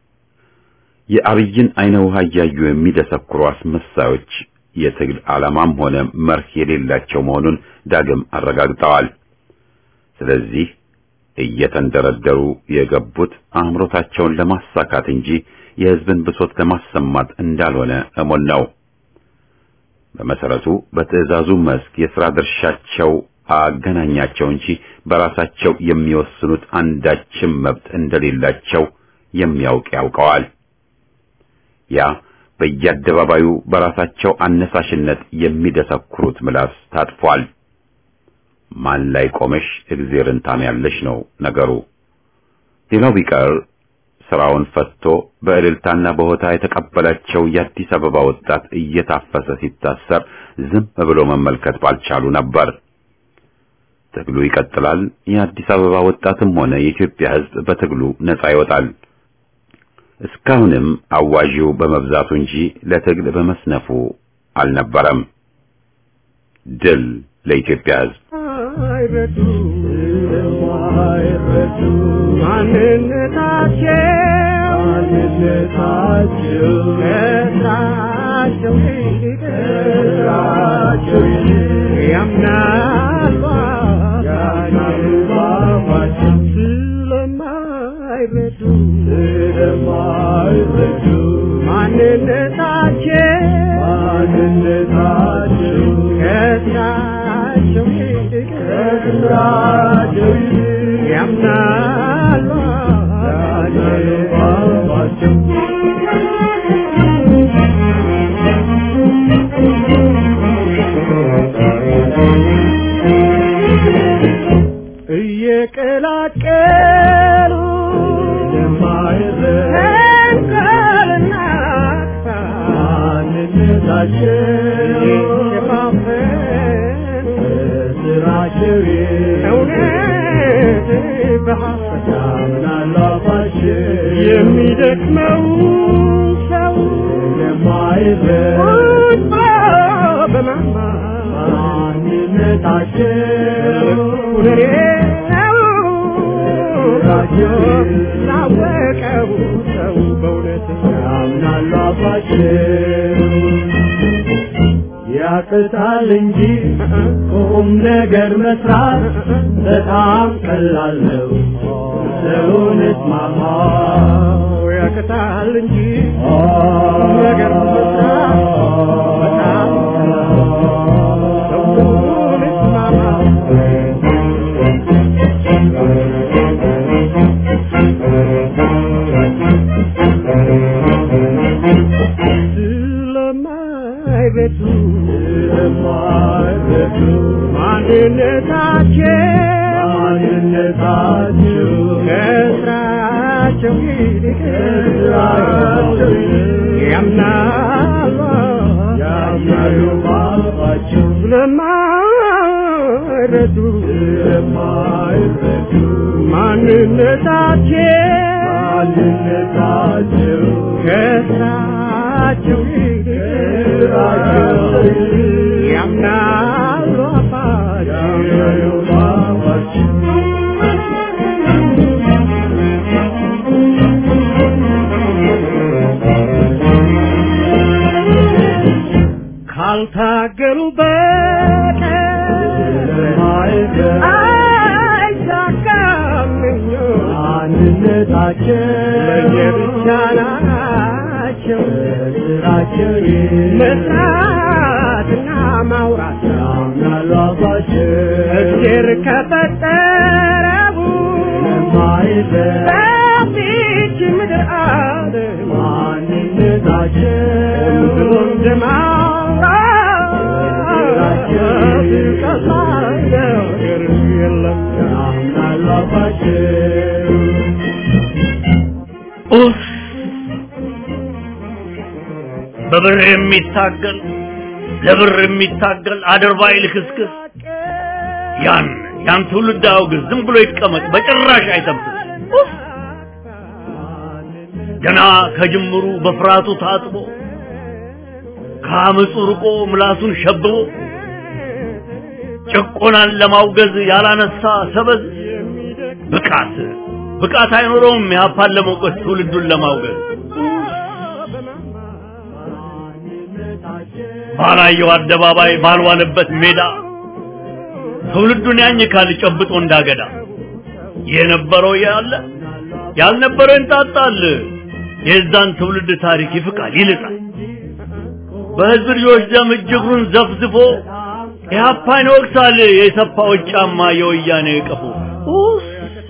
A: የአብይን አይነ ውሃ እያዩ የሚደሰኩሩ አስመሳዮች የትግል ዓላማም ሆነ መርህ የሌላቸው መሆኑን ዳግም አረጋግጠዋል። ስለዚህ እየተንደረደሩ የገቡት አእምሮታቸውን ለማሳካት እንጂ የሕዝብን ብሶት ለማሰማት እንዳልሆነ እሙን ነው። በመሰረቱ በትዕዛዙ መስክ የሥራ ድርሻቸው አገናኛቸው እንጂ በራሳቸው የሚወስኑት አንዳችም መብት እንደሌላቸው የሚያውቅ ያውቀዋል። ያ በየአደባባዩ በራሳቸው አነሳሽነት የሚደሰኩሩት ምላስ ታጥፏል። ማን ላይ ቆመሽ እግዜርን ታምያለሽ ነው ነገሩ። ሌላው ቢቀር ስራውን ፈትቶ በእልልታና በሆታ የተቀበላቸው የአዲስ አበባ ወጣት እየታፈሰ ሲታሰር ዝም ብሎ መመልከት ባልቻሉ ነበር። ትግሉ ይቀጥላል። የአዲስ አበባ ወጣትም ሆነ የኢትዮጵያ ሕዝብ በትግሉ ነጻ ይወጣል። እስካሁንም አዋዢው በመብዛቱ እንጂ ለትግል በመስነፉ አልነበረም። ድል ለኢትዮጵያ ሕዝብ።
C: አይረዱ የማይረዱ ማንነታቸው ማንነታቸው ከስራቸው ይልቅ ከስራቸው ይልቅ ያምናሉ ያምናሉ ባባቸው ስለማይረዱ ስለማይረዱ ማንነታቸው ማንነታቸው ከስራቸው ይልቅ ከስራቸው ይልቅ ያምናሉ ያምናሉ ባባቸው እየቀላቀሉ ተንኮልና ስራቸው እውነት በሐሰት የሚደክመው ሰው ቁጣ በማማነታቸው ላወቀው ሰው በእውነት ያምናሉ አባቸው ያቅታል እንጂ ቁም ነገር መስራት በጣም ቀላል ነው። ሰውነት ማማ ያቅታል እንጂ ቁም ነገር መስራት በጣም ቀላል ነው። ሰውነት ማማ ስለማይረዱ ስለማይረዱ ማንነታቸው ማንነታቸው ከስራቸው ይልቅ ከስራቸው ይልቅ ያምናሉ ያምናሉ ባባቸው ስለማይረዱ ስለማይረዱ ማንነታቸው ማንነታቸው ከስራቸው ይልቅ ያምናሉ አባቸው ካልታገሉ በቀር አይሳካም አንድነታቸው ለየብቻ ናቸው ስራቸው መስራትና ማውራት ያምናሉ አባቸው እግዜር ከፈጠረው በፊት ምድር አለ ማንነታቸው ብሎ እንደማውራት ቀላል ነገር የለም ያምናሉ አባቸው
D: ኡፍ በብር የሚታገል ለብር የሚታገል አድርባይ ልክስክስ ያን ያን ትውልድ አውግዝ፣ ዝም ብሎ ይቀመጥ፣ በጭራሽ አይተንፍስ። ኡፍ! ገና ከጅምሩ በፍርሃቱ ታጥቦ ከአመፁ ርቆ ምላሱን ሸብቦ ጭቆናን ለማውገዝ ያላነሳ ሰበዝ ብቃት ብቃት አይኖረውም የሀፓን ለመውቀስ ትውልዱን ለማውገዝ ባላየው አደባባይ ባልዋለበት ሜዳ ትውልዱን ያኝካል ጨብጦ እንዳገዳ የነበረው ያለ ያልነበረው ይንጣጣል የዛን ትውልድ ታሪክ ይፍቃል ይልጣል በህዝብ ልጆች ደም እጅግሩን ዘፍዝፎ ኢህአፓን ይወቅሳል የሰፋዎች ጫማ የወያኔ ቀፎ ኡፍ!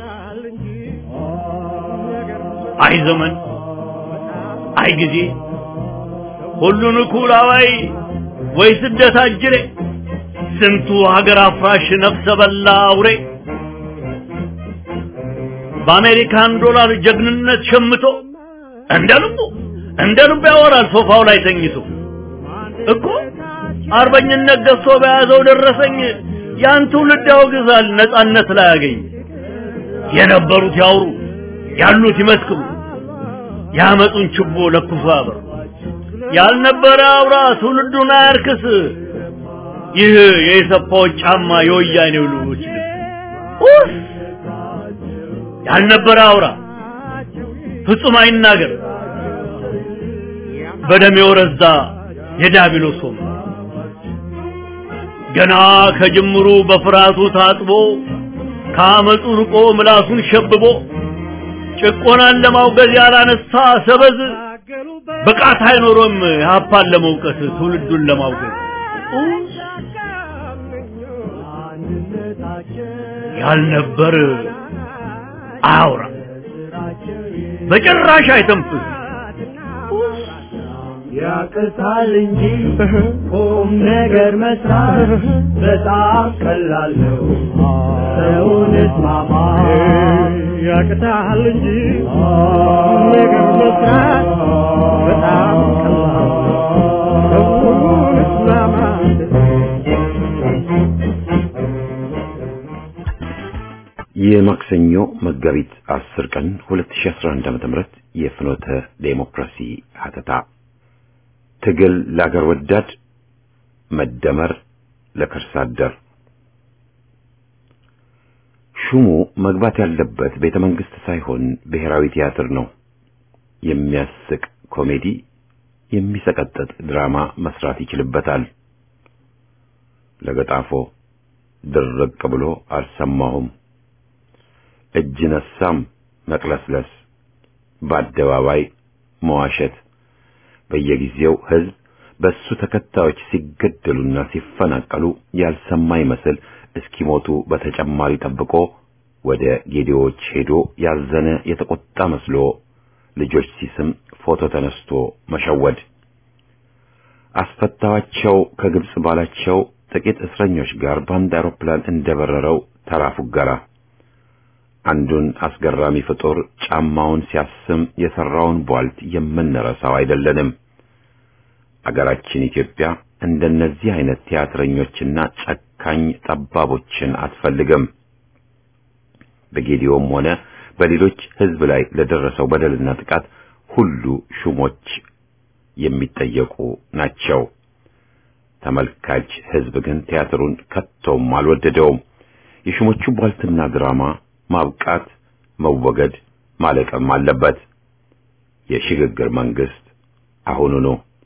D: አይ ዘመን አይ ጊዜ ሁሉን እኩል አዋይ ወይ ስደት አጅሬ ስንቱ ሀገር አፍራሽ ነፍሰ በላ አውሬ በአሜሪካን ዶላር ጀግንነት ሸምቶ እንደ ልቡ እንደ ልቡ ያወራል ሶፋው ላይ ተኝቶ እኮ አርበኝነት ገዝቶ በያዘው ደረሰኝ ያን ትውልድ ያወግዛል ነጻነት ላይ ያገኝ የነበሩት ያውሩ ያሉት ይመስክሩ ያመጡን ችቦ ለኩሶ ያበሩ ያልነበረ አውራ ትውልዱን አያርክስ ይህ የኢሰፓዎች ጫማ የወያኔው ልጆች ልብስ ኡፍ! ያልነበረ አውራ ፍጹም አይናገር በደም የወረዛ የዲያብሎስ ወንበር ገና ከጅምሩ በፍርሃቱ ታጥቦ ከአመፁ ርቆ ምላሱን ሸብቦ ጭቆናን ለማውገዝ ያላነሳ ሰበዝ ብቃት አይኖሮም የሀፓን ለመውቀስ ትውልዱን ለማውገዝ ያልነበር አያውራ በጭራሽ አይተንፍስ
C: ያቅታል እንጂ ቁም ነገር መስራት በጣም ቀላል ነው። ሰውን እስማማ ያቅታል እንጂ ቁም ነገር መስራት በጣም ቀላል ነው። ሰውን እስማማ
A: የማክሰኞ መጋቢት 10 ቀን 2011 ዓ.ም የፍኖተ ዴሞክራሲ ሀተታ ትግል ለአገር ወዳድ መደመር ለከርሳ አደር ሹሙ መግባት ያለበት ቤተ መንግስት ሳይሆን ብሔራዊ ቲያትር ነው። የሚያስቅ ኮሜዲ፣ የሚሰቀጥጥ ድራማ መስራት ይችልበታል። ለገጣፎ ድርቅ ብሎ አልሰማሁም። እጅ ነሳም መቅለስለስ፣ በአደባባይ መዋሸት፣ በየጊዜው ህዝብ በሱ ተከታዮች ሲገደሉና ሲፈናቀሉ ያልሰማ ይመስል እስኪሞቱ በተጨማሪ ጠብቆ ወደ ጌዲዎች ሄዶ ያዘነ የተቆጣ መስሎ ልጆች ሲስም ፎቶ ተነስቶ መሸወድ አስፈታዋቸው ከግብጽ ባላቸው ጥቂት እስረኞች ጋር በአንድ አውሮፕላን እንደበረረው ተራ ፉገራ አንዱን አስገራሚ ፍጡር ጫማውን ሲያስም የሰራውን ቧልት የምንረሳው አይደለንም። አገራችን ኢትዮጵያ እንደነዚህ አይነት ቲያትረኞችና ጨካኝ ጠባቦችን አትፈልግም። በጌዲዮም ሆነ በሌሎች ህዝብ ላይ ለደረሰው በደልና ጥቃት ሁሉ ሹሞች የሚጠየቁ ናቸው። ተመልካች ህዝብ ግን ቲያትሩን ከቶም አልወደደውም። የሹሞቹ ቧልትና ድራማ ማብቃት፣ መወገድ፣ ማለቅም አለበት። የሽግግር መንግስት አሁኑኑ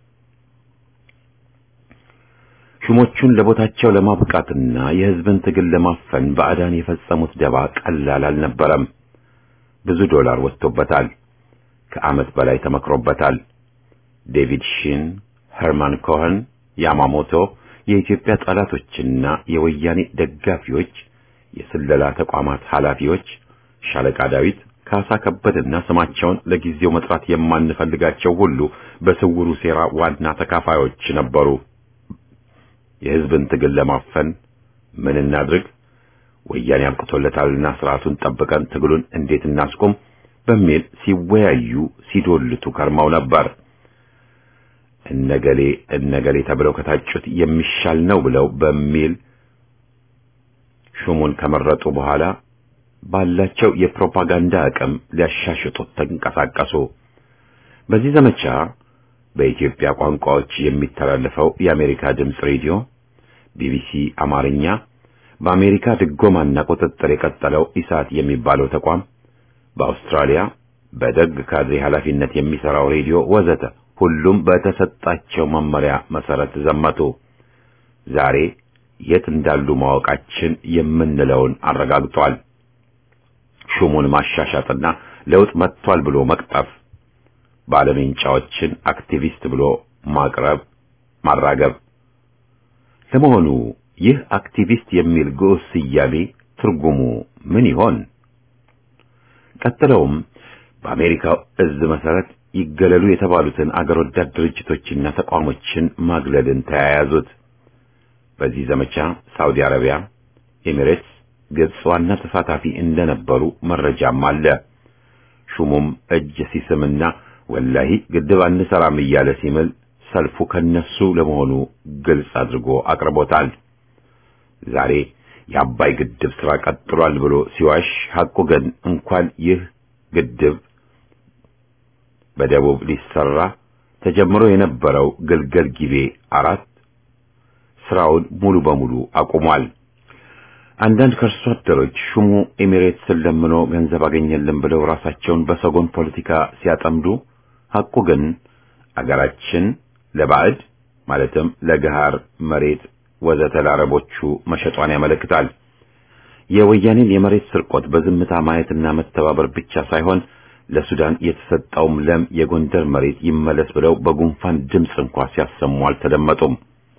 A: ሹሞቹን ለቦታቸው ለማብቃትና የህዝብን ትግል ለማፈን ባዕዳን የፈጸሙት ደባ ቀላል አልነበረም። ብዙ ዶላር ወጥቶበታል። ከዓመት በላይ ተመክሮበታል። ዴቪድ ሺን፣ ሄርማን ኮኸን፣ ያማሞቶ የኢትዮጵያ ጠላቶችና የወያኔ ደጋፊዎች፣ የስለላ ተቋማት ኃላፊዎች፣ ሻለቃ ዳዊት፣ ካሳ ከበድና ስማቸውን ለጊዜው መጥራት የማንፈልጋቸው ሁሉ በስውሩ ሴራ ዋና ተካፋዮች ነበሩ። የህዝብን ትግል ለማፈን ምን እናድርግ? ወያኔ አብቅቶለታልና ስርዓቱን ጠብቀን ትግሉን እንዴት እናስቆም? በሚል ሲወያዩ ሲዶልቱ ከርመው ነበር። እነገሌ እነገሌ ተብለው ከታጩት የሚሻል ነው ብለው በሚል ሹሙን ከመረጡ በኋላ ባላቸው የፕሮፓጋንዳ አቅም ሊያሻሽጡት ተንቀሳቀሱ። በዚህ ዘመቻ በኢትዮጵያ ቋንቋዎች የሚተላለፈው የአሜሪካ ድምፅ ሬዲዮ፣ ቢቢሲ አማርኛ፣ በአሜሪካ ድጎማና ቁጥጥር የቀጠለው ኢሳት የሚባለው ተቋም፣ በአውስትራሊያ በደግ ካድሬ ኃላፊነት የሚሰራው ሬዲዮ ወዘተ ሁሉም በተሰጣቸው መመሪያ መሰረት ዘመቱ። ዛሬ የት እንዳሉ ማወቃችን የምንለውን አረጋግጧል። ሹሙን ማሻሻጥና ለውጥ መጥቷል ብሎ መቅጠፍ፣ ባለሜንጫዎችን አክቲቪስት ብሎ ማቅረብ፣ ማራገብ። ለመሆኑ ይህ አክቲቪስት የሚል ግዑዝ ስያሜ ትርጉሙ ምን ይሆን? ቀጥለውም በአሜሪካው እዝ መሰረት ይገለሉ የተባሉትን አገር ወዳድ ድርጅቶችና ተቋሞችን ማግለልን ተያያዙት። በዚህ ዘመቻ ሳውዲ አረቢያ፣ ኤሚሬትስ፣ ግብጽ ዋና ተሳታፊ እንደነበሩ መረጃም አለ። ሹሙም እጅ ሲስምና ወላሂ ግድብ አንሰራም እያለ ሲምል ሰልፉ ከነሱ ለመሆኑ ግልጽ አድርጎ አቅርቦታል። ዛሬ የአባይ ግድብ ስራ ቀጥሏል ብሎ ሲዋሽ፣ ሐቁ ግን እንኳን ይህ ግድብ በደቡብ ሊሰራ ተጀምሮ የነበረው ግልገል ጊቤ አራት ስራውን ሙሉ በሙሉ አቁሟል። አንዳንድ ከርሶ አደሮች ሹሙ ኤሚሬትስን ለምኖ ገንዘብ አገኘልን ብለው ራሳቸውን በሰጎን ፖለቲካ ሲያጠምዱ፣ ሐቁ ግን አገራችን ለባዕድ ማለትም ለገሃር መሬት ወዘተ ለአረቦቹ መሸጧን ያመለክታል። የወያኔን የመሬት ስርቆት በዝምታ ማየትና መተባበር ብቻ ሳይሆን ለሱዳን የተሰጠውም ለም የጎንደር መሬት ይመለስ ብለው በጉንፋን ድምፅ እንኳ ሲያሰሙ አልተደመጡም።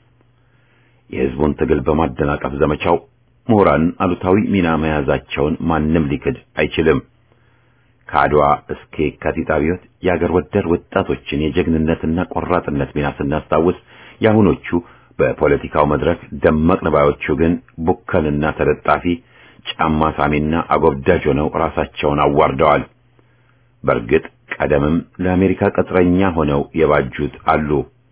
A: የሕዝቡን ትግል በማደናቀፍ ዘመቻው ምሁራን አሉታዊ ሚና መያዛቸውን ማንም ሊክድ አይችልም። ከአድዋ እስከ የካቲት አብዮት የአገር ወዳድ ወጣቶችን የጀግንነትና ቆራጥነት ሚና ስናስታውስ የአሁኖቹ በፖለቲካው መድረክ ደመቅ ንባዮቹ ግን ቡከንና ተለጣፊ ጫማ ሳሚና አጎብዳጅ ሆነው ራሳቸውን አዋርደዋል። በእርግጥ ቀደምም ለአሜሪካ ቅጥረኛ ሆነው የባጁት አሉ።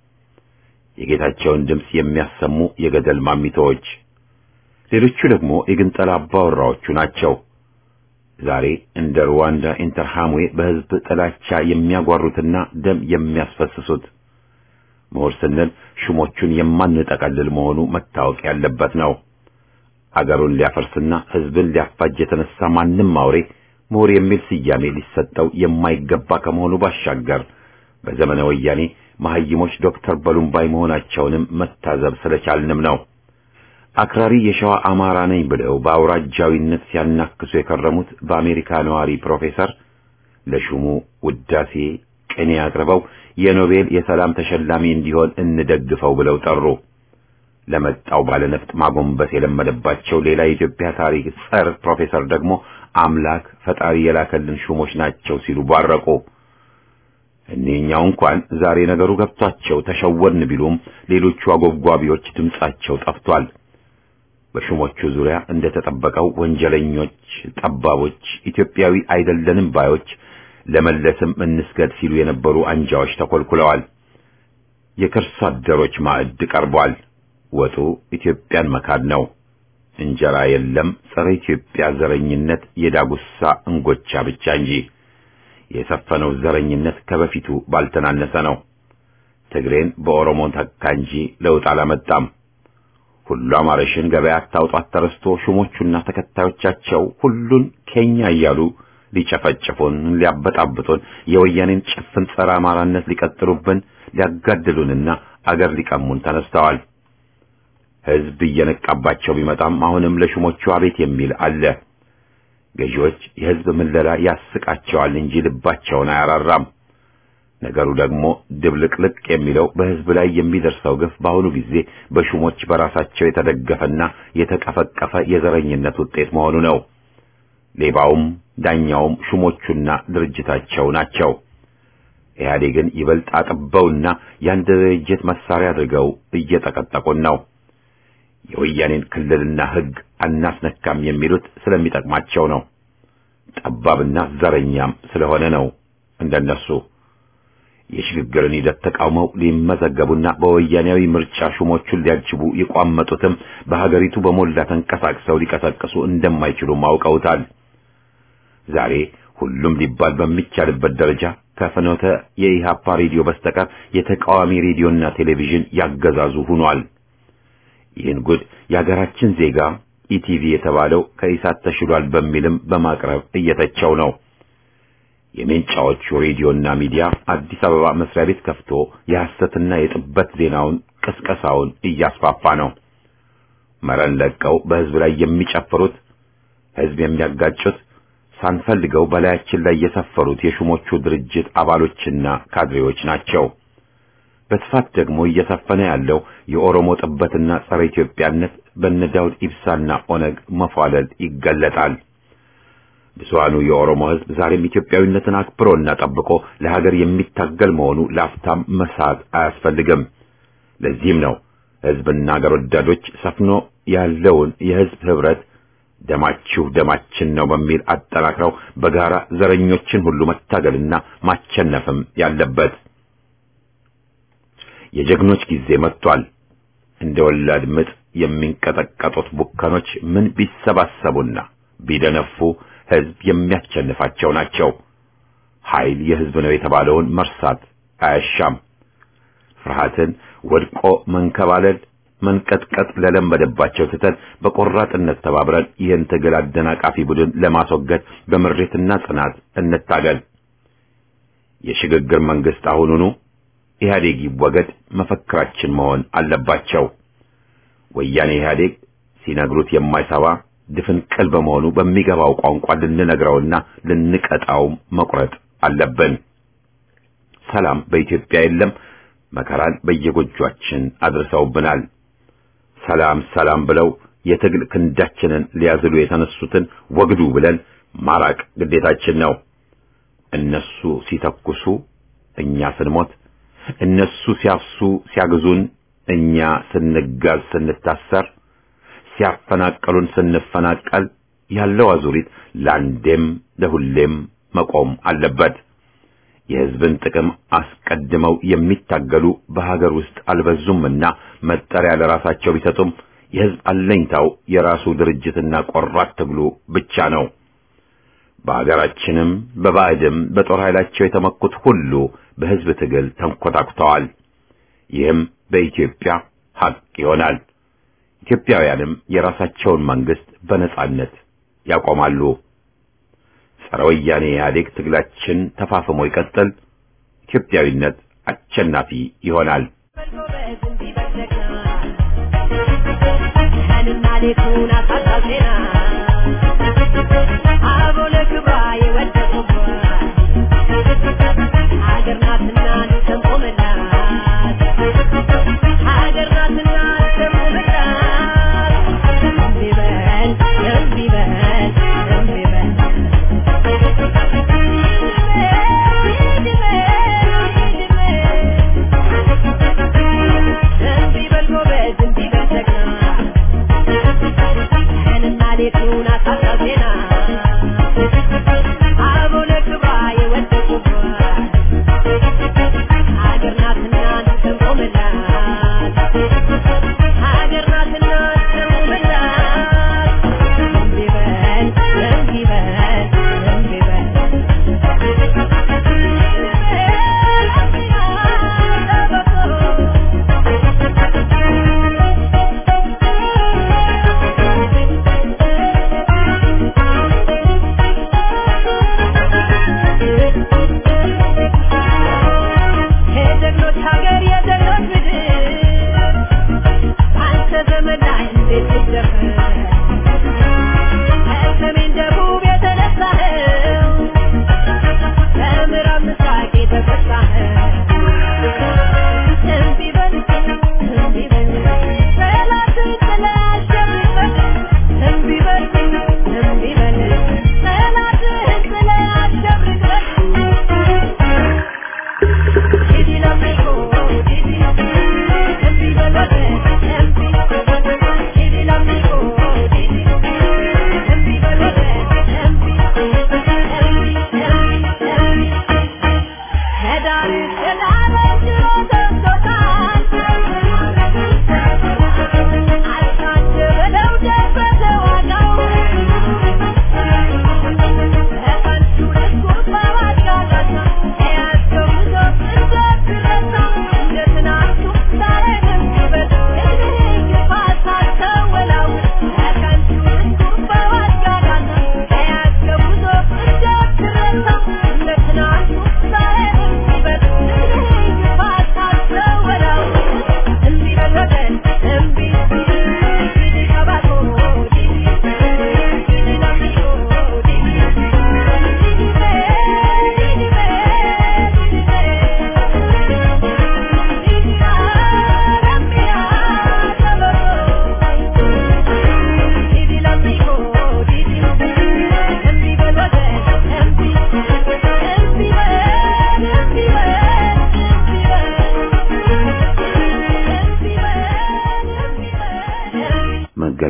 A: የጌታቸውን ድምፅ የሚያሰሙ የገደል ማሚቶዎች፣ ሌሎቹ ደግሞ የግንጠላ አባወራዎቹ ናቸው። ዛሬ እንደ ሩዋንዳ ኢንተርሃምዌ በሕዝብ ጥላቻ የሚያጓሩትና ደም የሚያስፈስሱት ምሁር ስንል ሹሞቹን የማንጠቀልል መሆኑ መታወቅ ያለበት ነው። አገሩን ሊያፈርስና ሕዝብን ሊያፋጅ የተነሳ ማንም አውሬ ምሁር የሚል ስያሜ ሊሰጠው የማይገባ ከመሆኑ ባሻገር በዘመነ ወያኔ መሐይሞች ዶክተር በሉምባይ መሆናቸውንም መታዘብ ስለቻልንም ነው። አክራሪ የሸዋ አማራ ነኝ ብለው በአውራጃዊነት ሲያናክሱ የከረሙት በአሜሪካ ነዋሪ ፕሮፌሰር ለሹሙ ውዳሴ ቅኔ አቅርበው የኖቤል የሰላም ተሸላሚ እንዲሆን እንደግፈው ብለው ጠሩ። ለመጣው ባለነፍጥ ማጎንበስ የለመደባቸው ሌላ የኢትዮጵያ ታሪክ ጸር ፕሮፌሰር ደግሞ አምላክ ፈጣሪ የላከልን ሹሞች ናቸው ሲሉ ባረቁ። እኒህኛው እንኳን ዛሬ ነገሩ ገብቷቸው ተሸወርን ቢሉም ሌሎቹ አጎብጓቢዎች ድምጻቸው ጠፍቷል። በሹሞቹ ዙሪያ እንደተጠበቀው ወንጀለኞች፣ ጠባቦች፣ ኢትዮጵያዊ አይደለንም ባዮች ለመለስም እንስገድ ሲሉ የነበሩ አንጃዎች ተኮልኩለዋል። የከርሶ አደሮች ማዕድ ቀርቧል። ወጡ ኢትዮጵያን መካድ ነው። እንጀራ የለም ጸረ ኢትዮጵያ ዘረኝነት የዳጉሳ እንጎቻ ብቻ እንጂ የሰፈነው ዘረኝነት ከበፊቱ ባልተናነሰ ነው። ትግሬን በኦሮሞ ተካ እንጂ ለውጥ አላመጣም። ሁሉ አማረሽን ገበያ አታውጧት ተረስቶ ሹሞቹና ተከታዮቻቸው ሁሉን ኬኛ እያሉ ሊጨፈጭፉን፣ ሊያበጣብጡን፣ የወያኔን ጭፍን ጸረ አማራነት ሊቀጥሉብን፣ ሊያጋድሉንና አገር ሊቀሙን ተነስተዋል። ሕዝብ እየነቃባቸው ቢመጣም አሁንም ለሹሞቹ አቤት የሚል አለ። ገዢዎች የሕዝብ ምለላ ያስቃቸዋል እንጂ ልባቸውን አያራራም። ነገሩ ደግሞ ድብልቅልቅ የሚለው በሕዝብ ላይ የሚደርሰው ግፍ በአሁኑ ጊዜ በሹሞች በራሳቸው የተደገፈና የተቀፈቀፈ የዘረኝነት ውጤት መሆኑ ነው። ሌባውም ዳኛውም ሹሞቹና ድርጅታቸው ናቸው። ኢህአዴግን ይበልጥ አጥበውና የአንድ ድርጅት መሳሪያ አድርገው እየጠቀጠቁን ነው። የወያኔን ክልልና ሕግ አናስነካም የሚሉት ስለሚጠቅማቸው ነው። ጠባብና ዘረኛም ስለሆነ ነው። እንደነሱ የሽግግርን ሂደት ተቃውመው ሊመዘገቡና በወያኔያዊ ምርጫ ሹሞቹን ሊያጅቡ የቋመጡትም በሀገሪቱ በሞላ ተንቀሳቅሰው ሊቀሰቅሱ እንደማይችሉ አውቀውታል። ዛሬ ሁሉም ሊባል በሚቻልበት ደረጃ ከፍኖተ የኢሃፓ ሬዲዮ በስተቀር የተቃዋሚ ሬዲዮና ቴሌቪዥን ያገዛዙ ሆኗል። ይህን ጉድ የሀገራችን ዜጋ ኢቲቪ የተባለው ከኢሳት ተሽሏል በሚልም በማቅረብ እየተቸው ነው። የሜንጫዎቹ ሬዲዮና ሚዲያ አዲስ አበባ መስሪያ ቤት ከፍቶ የሐሰትና የጥበት ዜናውን ቅስቀሳውን እያስፋፋ ነው። መረን ለቀው በህዝብ ላይ የሚጨፍሩት ህዝብ የሚያጋጩት ሳንፈልገው በላያችን ላይ የሰፈሩት የሹሞቹ ድርጅት አባሎችና ካድሬዎች ናቸው። በስፋት ደግሞ እየሰፈነ ያለው የኦሮሞ ጥበትና ጸረ ኢትዮጵያነት በነ ዳውድ ኢብሳና ኦነግ መፏለል ይገለጣል። ብዙሃኑ የኦሮሞ ህዝብ ዛሬም ኢትዮጵያዊነትን አክብሮና ጠብቆ ለሀገር የሚታገል መሆኑ ለአፍታም መሳት አያስፈልግም። ለዚህም ነው ህዝብና ሀገር ወዳዶች ሰፍኖ ያለውን የህዝብ ህብረት ደማችሁ ደማችን ነው በሚል አጠናክረው በጋራ ዘረኞችን ሁሉ መታገልና ማቸነፍም ያለበት። የጀግኖች ጊዜ መጥቷል። እንደ ወላድ ምጥ የሚንቀጠቀጡት ቡከኖች ምን ቢሰባሰቡና ቢደነፉ ህዝብ የሚያስቸንፋቸው ናቸው። ኃይል የህዝብ ነው የተባለውን መርሳት አያሻም። ፍርሃትን ወድቆ መንከባለል መንቀጥቀጥ ለለመደባቸው ትተን በቆራጥነት ተባብረን ይህን ትግል አደናቃፊ ቡድን ለማስወገድ በምሬትና ጽናት እንታገል። የሽግግር መንግስት አሁኑኑ ኢህአዴግ ይወገድ መፈክራችን መሆን አለባቸው። ወያኔ ኢህአዴግ ሲነግሩት የማይሰባ ድፍን ቅል በመሆኑ በሚገባው ቋንቋ ልንነግረውና ልንቀጣውም መቁረጥ አለብን። ሰላም በኢትዮጵያ የለም። መከራን በየጎጇችን አድርሰውብናል። ሰላም ሰላም ብለው የትግል ክንዳችንን ሊያዝሉ የተነሱትን ወግዱ ብለን ማራቅ ግዴታችን ነው። እነሱ ሲተኩሱ እኛ ስንሞት፣ እነሱ ሲያፍሱ ሲያግዙን እኛ ስንጋዝ ስንታሰር፣ ሲያፈናቀሉን ስንፈናቀል ያለው አዙሪት ለአንዴም ለሁሌም መቆም አለበት። የሕዝብን ጥቅም አስቀድመው የሚታገሉ በሀገር ውስጥ አልበዙምና መጠሪያ ለራሳቸው ቢሰጡም የሕዝብ አለኝታው የራሱ ድርጅትና ቆራት ትግሉ ብቻ ነው። በሀገራችንም በባዕድም በጦር ኃይላቸው የተመኩት ሁሉ በሕዝብ ትግል ተንኮታኩተዋል። ይህም በኢትዮጵያ ሀቅ ይሆናል። ኢትዮጵያውያንም የራሳቸውን መንግስት በነጻነት ያቆማሉ። ጸረ ወያኔ ኢህአዴግ ትግላችን ተፋፍሞ ይቀጥል። ኢትዮጵያዊነት አሸናፊ ይሆናል።
E: Abone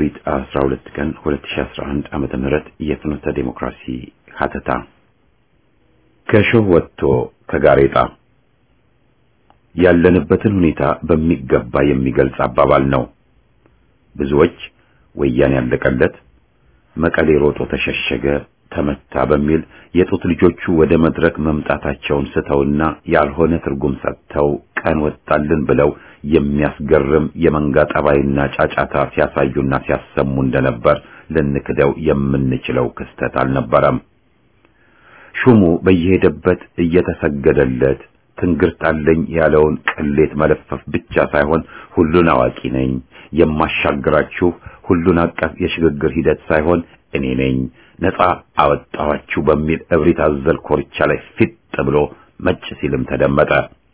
A: መጋቢት 12 ቀን 2011 ዓመተ ምህረት የፍኖተ ዴሞክራሲ ሀተታ ከሾህ ወጥቶ ከጋሬጣ ያለንበትን ሁኔታ በሚገባ የሚገልጽ አባባል ነው። ብዙዎች ወያኔ ያለቀለት መቀሌ ሮጦ ተሸሸገ፣ ተመታ በሚል የጡት ልጆቹ ወደ መድረክ መምጣታቸውን ስተውና ያልሆነ ትርጉም ሰጥተው ቀን ወጣልን ብለው የሚያስገርም የመንጋ ጠባይና ጫጫታ ሲያሳዩና ሲያሰሙ እንደነበር ልንክደው የምንችለው ክስተት አልነበረም። ሹሙ በየሄደበት እየተሰገደለት ትንግርት አለኝ ያለውን ቅሌት መለፈፍ ብቻ ሳይሆን ሁሉን አዋቂ ነኝ የማሻግራችሁ ሁሉን አቀፍ የሽግግር ሂደት ሳይሆን እኔ ነኝ ነፃ አወጣኋችሁ በሚል እብሪት አዘል ኮርቻ ላይ ፊት ብሎ መጭ ሲልም ተደመጠ።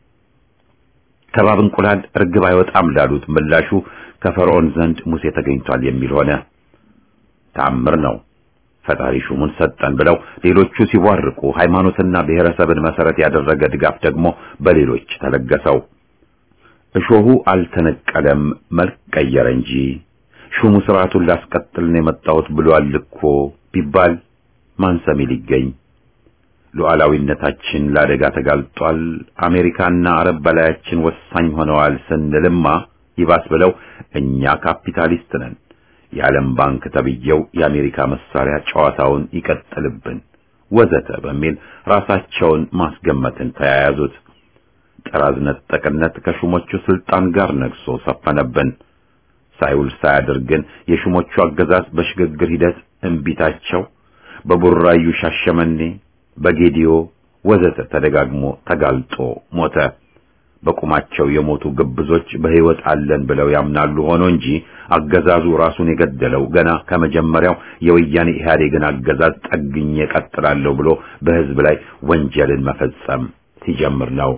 A: ከባብ እንቁላል ርግብ አይወጣም ላሉት ምላሹ ከፈርዖን ዘንድ ሙሴ ተገኝቷል የሚል ሆነ። ተአምር ነው። ፈጣሪ ሹሙን ሰጠን ብለው ሌሎቹ ሲቧርቁ ሃይማኖትና ብሔረሰብን መሰረት ያደረገ ድጋፍ ደግሞ በሌሎች ተለገሰው። እሾሁ አልተነቀለም መልክ ቀየረ እንጂ ሹሙ ስርዓቱን ላስቀጥል ነው የመጣሁት ብሏል እኮ ቢባል ማን ሰሚ ሊገኝ? ሉዓላዊነታችን ለአደጋ ተጋልጧል፣ አሜሪካና አረብ በላያችን ወሳኝ ሆነዋል ስንልማ ይባስ ብለው እኛ ካፒታሊስት ነን የዓለም ባንክ ተብዬው የአሜሪካ መሳሪያ ጨዋታውን ይቀጥልብን ወዘተ በሚል ራሳቸውን ማስገመትን ተያያዙት። ጥራዝ ነጠቅነት ከሹሞቹ ስልጣን ጋር ነግሶ ሰፈነብን። ሳይውል ሳያድር ግን የሹሞቹ አገዛዝ በሽግግር ሂደት እንቢታቸው በቡራዩ ሻሸመኔ፣ በጌዲዮ ወዘተ ተደጋግሞ ተጋልጦ ሞተ። በቁማቸው የሞቱ ግብዞች በሕይወት አለን ብለው ያምናሉ ሆኖ እንጂ አገዛዙ ራሱን የገደለው ገና ከመጀመሪያው የወያኔ ኢህአዴግን አገዛዝ ጠግኜ ቀጥላለሁ ብሎ በሕዝብ ላይ ወንጀልን መፈጸም ሲጀምር ነው።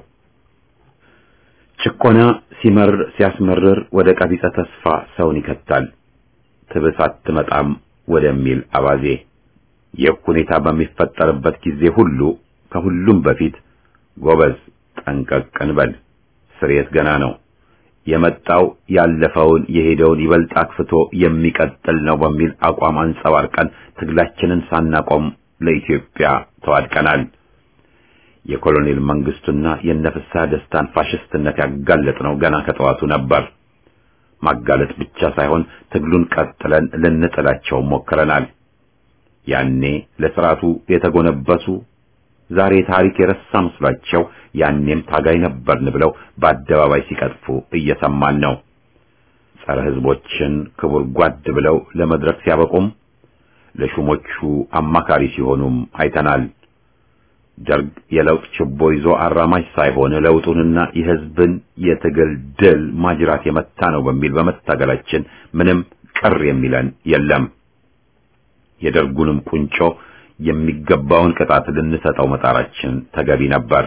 A: ጭቆና ሲመር ሲያስመርር ወደ ቀቢጸ ተስፋ ሰውን ይከታል። ትብስ አትመጣም ወደሚል አባዜ ይህ ሁኔታ በሚፈጠርበት ጊዜ ሁሉ ከሁሉም በፊት ጎበዝ ጠንቀቅ እንበል፣ ስርየት ገና ነው። የመጣው ያለፈውን የሄደውን ይበልጥ አክፍቶ የሚቀጥል ነው በሚል አቋም አንጸባርቀን ትግላችንን ሳናቆም ለኢትዮጵያ ተዋድቀናል። የኮሎኔል መንግስቱና የነፍሳ ደስታን ፋሽስትነት ያጋለጥነው ገና ከጠዋቱ ነበር። ማጋለጥ ብቻ ሳይሆን ትግሉን ቀጥለን ልንጥላቸው ሞክረናል። ያኔ ለስርዓቱ የተጎነበሱ ዛሬ ታሪክ የረሳ መስሏቸው ያኔም ታጋይ ነበርን ብለው በአደባባይ ሲቀጥፉ እየሰማን ነው። ጸረ ሕዝቦችን ክቡር ጓድ ብለው ለመድረክ ሲያበቁም ለሹሞቹ አማካሪ ሲሆኑም አይተናል። ደርግ የለውጥ ችቦ ይዞ አራማጅ ሳይሆን ለውጡንና የሕዝብን የትግል ድል ማጅራት የመታ ነው በሚል በመታገላችን ምንም ቅር የሚለን የለም። የደርጉንም ቁንጮ የሚገባውን ቅጣት ልንሰጠው መጣራችን ተገቢ ነበር።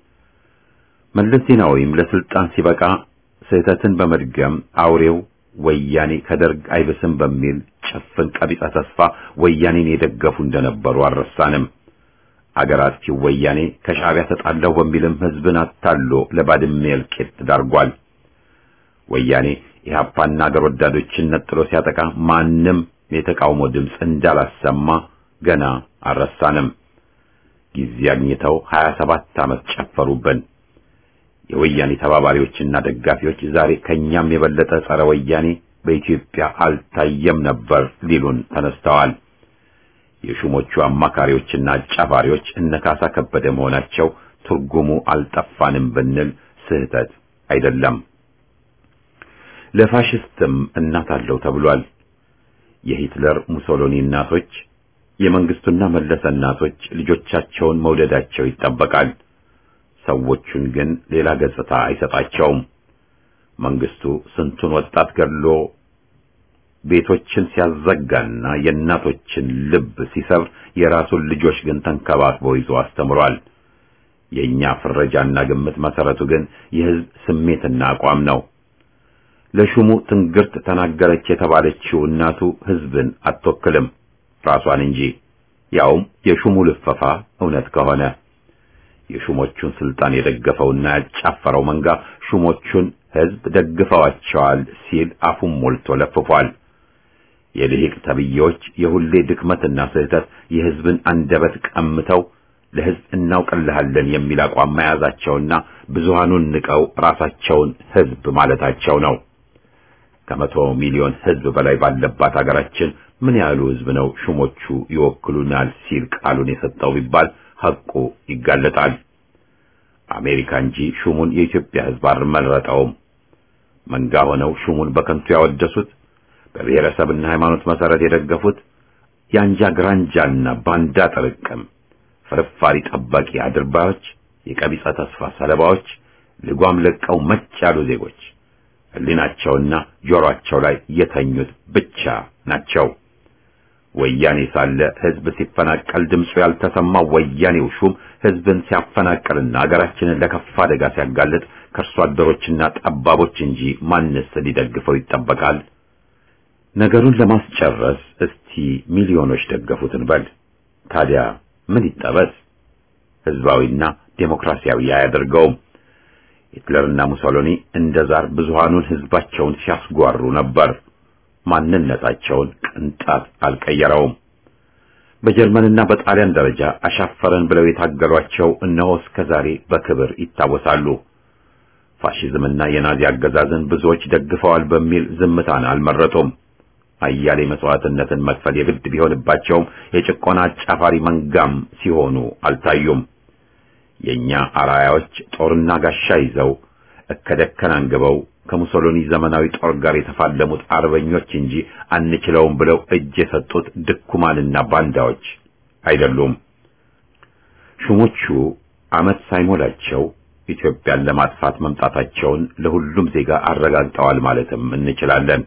A: መለስ ዜናዊም ለስልጣን ሲበቃ ስህተትን በመድገም አውሬው ወያኔ ከደርግ አይብስም በሚል ጭፍን ቀቢጸ ተስፋ ወያኔን የደገፉ እንደነበሩ አልረሳንም። አገር አጥፊው ወያኔ ከሻዕቢያ ተጣላሁ በሚልም ህዝብን አታሎ ለባድሜ እልቂት ዳርጓል። ወያኔ ኢህአፓና አገር ወዳዶችን ነጥሎ ሲያጠቃ ማንም የተቃውሞ ድምፅ እንዳላሰማ ገና አልረሳንም። ጊዜ አግኝተው 27 ዓመት ጨፈሩብን። የወያኔ ተባባሪዎችና ደጋፊዎች ዛሬ ከኛም የበለጠ ጸረ ወያኔ በኢትዮጵያ አልታየም ነበር ሊሉን ተነስተዋል። የሹሞቹ አማካሪዎችና አጫፋሪዎች እነካሳ ከበደ መሆናቸው ትርጉሙ አልጠፋንም ብንል ስህተት አይደለም። ለፋሽስትም እናት አለው ተብሏል። የሂትለር ሙሶሎኒ እናቶች፣ የመንግስቱና መለሰ እናቶች ልጆቻቸውን መውደዳቸው ይጠበቃል። ሰዎቹን ግን ሌላ ገጽታ አይሰጣቸውም። መንግስቱ ስንቱን ወጣት ገድሎ ቤቶችን ሲያዘጋና የእናቶችን ልብ ሲሰብር የራሱን ልጆች ግን ተንከባክቦ ይዞ አስተምሯል። የኛ ፍረጃና ግምት መሰረቱ ግን የህዝብ ስሜትና አቋም ነው። ለሹሙ ትንግርት ተናገረች የተባለችው እናቱ ህዝብን አትወክልም ራሷን እንጂ ያውም የሹሙ ልፈፋ እውነት ከሆነ የሹሞቹን ስልጣን የደገፈውና ያጫፈረው መንጋ ሹሞቹን ህዝብ ደግፈዋቸዋል ሲል አፉን ሞልቶ ለፍፏል። የልሂቅ ተብዬዎች የሁሌ ድክመትና ስህተት የሕዝብን አንደበት ቀምተው ለሕዝብ እናውቅልሃለን የሚል አቋም መያዛቸውና ብዙሃኑን ንቀው ራሳቸውን ሕዝብ ማለታቸው ነው። ከመቶ ሚሊዮን ሕዝብ በላይ ባለባት ሀገራችን ምን ያህሉ ሕዝብ ነው ሹሞቹ ይወክሉናል ሲል ቃሉን የሰጠው ቢባል ሐቁ ይጋለጣል። አሜሪካ እንጂ ሹሙን የኢትዮጵያ ሕዝብ አልመረጠውም። መንጋ ሆነው ሹሙን በከንቱ ያወደሱት፣ በብሔረሰብና ሃይማኖት መሰረት የደገፉት የአንጃ ግራንጃና ባንዳ ጥርቅም ፍርፋሪ ጠባቂ አድርባዮች፣ የቀቢጸ ተስፋ ሰለባዎች፣ ልጓም ለቀው መጭ ያሉ ዜጎች ሕሊናቸውና ጆሮአቸው ላይ የተኙት ብቻ ናቸው። ወያኔ ሳለ ሕዝብ ሲፈናቀል ድምፁ ያልተሰማው ወያኔው ሹም ሕዝብን ሲያፈናቅልና አገራችንን ለከፋ አደጋ ሲያጋልጥ ከእርሷ አደሮችና ጠባቦች እንጂ ማንስ ሊደግፈው ይጠበቃል? ነገሩን ለማስጨረስ እስቲ ሚሊዮኖች ደገፉትን በል። ታዲያ ምን ይጠበስ? ሕዝባዊና ዴሞክራሲያዊ አያደርገውም። ሂትለርና ሙሶሎኒ እንደ ዛር ብዙሃኑን ሕዝባቸውን ሲያስጓሩ ነበር። ማንነታቸውን ቅንጣት አልቀየረውም። በጀርመንና በጣሊያን ደረጃ አሻፈረን ብለው የታገሏቸው እነሆ እስከ ዛሬ በክብር ይታወሳሉ። ፋሺዝምና የናዚ አገዛዝን ብዙዎች ደግፈዋል በሚል ዝምታን አልመረጡም። አያሌ መስዋዕትነትን መክፈል የግድ ቢሆንባቸውም የጭቆና አጫፋሪ መንጋም ሲሆኑ አልታዩም። የኛ አራያዎች ጦርና ጋሻ ይዘው እከደከን አንግበው ከሙሶሎኒ ዘመናዊ ጦር ጋር የተፋለሙት አርበኞች እንጂ አንችለውም ብለው እጅ የሰጡት ድኩማንና ባንዳዎች አይደሉም። ሹሞቹ ዓመት ሳይሞላቸው ኢትዮጵያን ለማጥፋት መምጣታቸውን ለሁሉም ዜጋ አረጋግጠዋል ማለትም እንችላለን።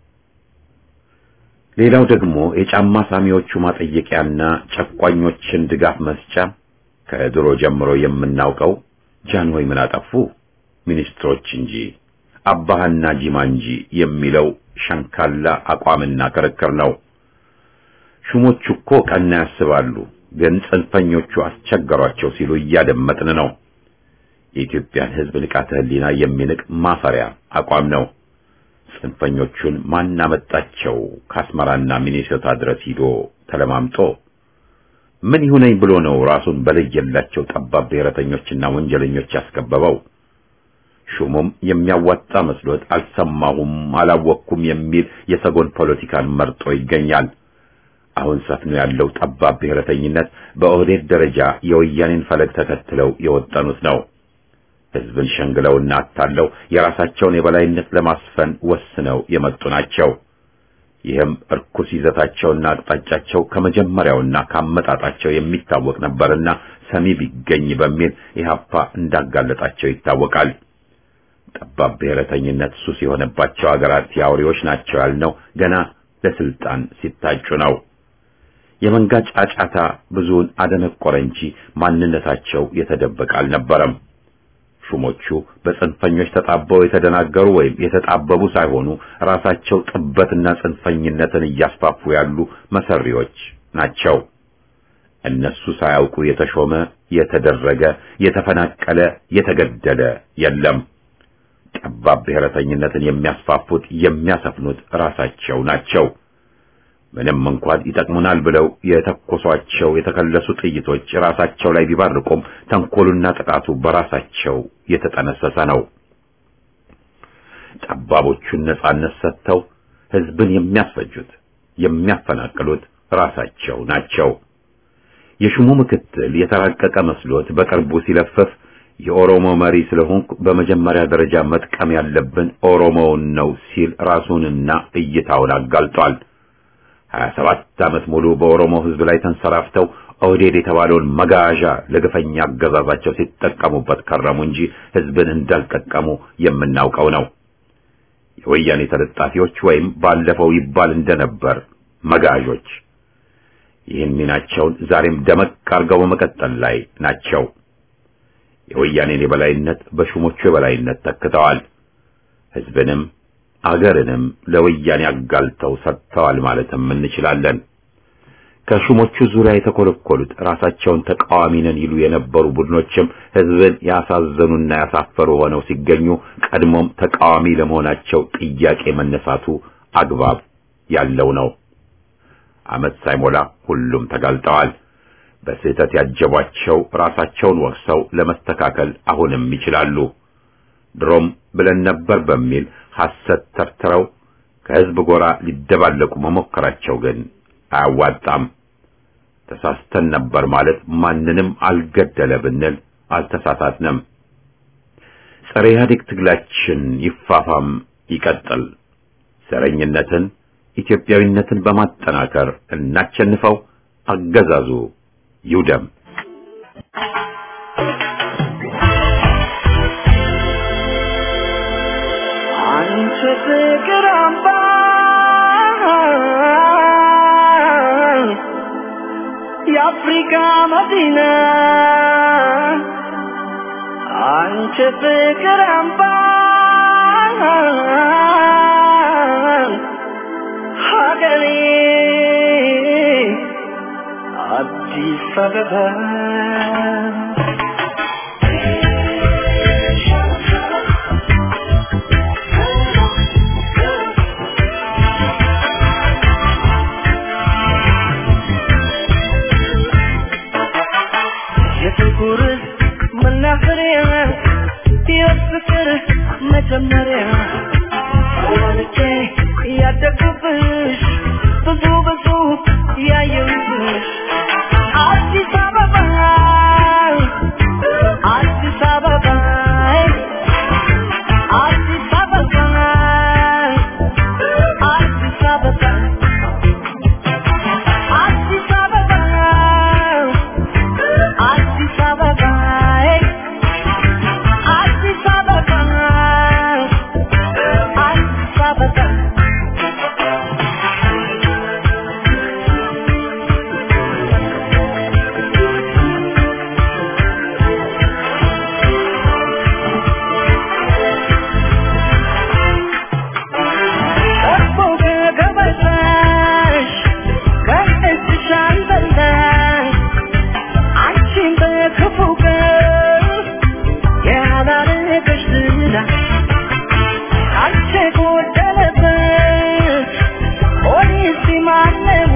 A: ሌላው ደግሞ የጫማ ሳሚዎቹ ማጠየቂያና ጨቋኞችን ድጋፍ መስጫ ከድሮ ጀምሮ የምናውቀው ጃንሆይ ምን አጠፉ ሚኒስትሮች እንጂ አባህና ጂማ እንጂ የሚለው ሸንካላ አቋምና ክርክር ነው። ሹሞቹ እኮ ቀና ያስባሉ፣ ግን ጽንፈኞቹ አስቸገሯቸው ሲሉ እያደመጥን ነው። የኢትዮጵያን ሕዝብ ንቃተ ሕሊና የሚንቅ ማፈሪያ አቋም ነው። ጽንፈኞቹን ማን አመጣቸው? ከአስመራና ሚኒሶታ ድረስ ሂዶ ተለማምጦ ምን ይሁነኝ ብሎ ነው ራሱን በለየላቸው ጠባብ ብሔረተኞችና ወንጀለኞች ያስከበበው? ሹሙም የሚያዋጣ መስሎት አልሰማሁም፣ አላወቅኩም የሚል የሰጎን ፖለቲካን መርጦ ይገኛል። አሁን ሰፍኖ ያለው ጠባብ ብሔረተኝነት በኦህዴድ ደረጃ የወያኔን ፈለግ ተከትለው የወጠኑት ነው። ሕዝብን ሸንግለውና አታለው የራሳቸውን የበላይነት ለማስፈን ወስነው የመጡ ናቸው። ይህም እርኩስ ይዘታቸውና አቅጣጫቸው ከመጀመሪያውና ካመጣጣቸው የሚታወቅ ነበርና ሰሚ ቢገኝ በሚል ኢህአፓ እንዳጋለጣቸው ይታወቃል። ጠባብ ብሔረተኝነት ሱስ የሆነባቸው አገራት የአውሬዎች ናቸው ያልነው ገና ለስልጣን ሲታጩ ነው። የመንጋ ጫጫታ ብዙውን አደነቆረ እንጂ ማንነታቸው የተደበቀ አልነበረም። ሹሞቹ በጽንፈኞች ተጣበው የተደናገሩ ወይም የተጣበቡ ሳይሆኑ ራሳቸው ጥበትና ጽንፈኝነትን እያስፋፉ ያሉ መሰሪዎች ናቸው። እነሱ ሳያውቁ የተሾመ፣ የተደረገ፣ የተፈናቀለ፣ የተገደለ የለም። ጠባብ ብሔረተኝነትን የሚያስፋፉት የሚያሰፍኑት ራሳቸው ናቸው። ምንም እንኳን ይጠቅሙናል ብለው የተኮሷቸው የተከለሱ ጥይቶች ራሳቸው ላይ ቢባርቁም ተንኮሉና ጥቃቱ በራሳቸው የተጠነሰሰ ነው። ጠባቦቹን ነጻነት ሰጥተው ሕዝብን የሚያስፈጁት የሚያፈናቅሉት ራሳቸው ናቸው። የሹሙ ምክትል የተራቀቀ መስሎት በቅርቡ ሲለፍፍ የኦሮሞ መሪ ስለሆንኩ በመጀመሪያ ደረጃ መጥቀም ያለብን ኦሮሞውን ነው ሲል ራሱንና እይታውን አጋልጧል። ሀያ ሰባት ዓመት ሙሉ በኦሮሞ ሕዝብ ላይ ተንሰራፍተው ኦህዴድ የተባለውን መጋዣ ለግፈኛ አገዛዛቸው ሲጠቀሙበት ከረሙ እንጂ ሕዝብን እንዳልጠቀሙ የምናውቀው ነው። የወያኔ ተለጣፊዎች ወይም ባለፈው ይባል እንደነበር መጋዦች ይህን ሚናቸውን ዛሬም ደመቅ አድርገው በመቀጠል ላይ ናቸው። የወያኔን የበላይነት በሹሞቹ የበላይነት ተክተዋል። ሕዝብንም አገርንም ለወያኔ አጋልተው ሰጥተዋል ማለትም እንችላለን። ከሹሞቹ ዙሪያ የተኮለኮሉት ራሳቸውን ተቃዋሚ ነን ይሉ የነበሩ ቡድኖችም ሕዝብን ያሳዘኑና ያሳፈሩ ሆነው ሲገኙ ቀድሞም ተቃዋሚ ለመሆናቸው ጥያቄ መነሳቱ አግባብ ያለው ነው። ዓመት ሳይሞላ ሁሉም ተጋልጠዋል። በስህተት ያጀቧቸው ራሳቸውን ወቅሰው ለመስተካከል አሁንም ይችላሉ። ድሮም ብለን ነበር በሚል ሐሰት ተርትረው ከሕዝብ ጎራ ሊደባለቁ መሞከራቸው ግን አያዋጣም። ተሳስተን ነበር ማለት ማንንም አልገደለ ብንል አልተሳሳትንም። ጸረ ኢህአዴግ ትግላችን ይፋፋም ይቀጥል። ዘረኝነትን፣ ኢትዮጵያዊነትን በማጠናከር እናቸንፈው። አገዛዙ ይውደም።
C: አንቺ ፍቅር አምባ የአፍሪካ መዲና አንቺ ፍቅር አምባ ሀገሬ አዲስ አበባ የፍቅር መናፈሪያ የፍቅር መጀመሪያ ወልጄ ያደግኩብሽ ብዙ ብዙ ያየሁብሽ አዲስ አበባ አዲስ አበባ አዲስ አበባ አዲስ አበባ አዲስ አበባ አዲስ አበባ አዲስ አበባ አዲስ አበባ ቀርቦ ከገበታሽ ከእጅሽ አልበላሽ አንቺን በክፉ ቀን ያላረገሽ ዝና አንቺ ጎደለበት ፖሊስ ማነው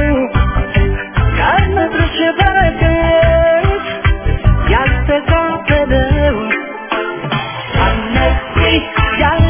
C: ከምድርሽ በረከት ያልተካፈለው አነቂ ያለ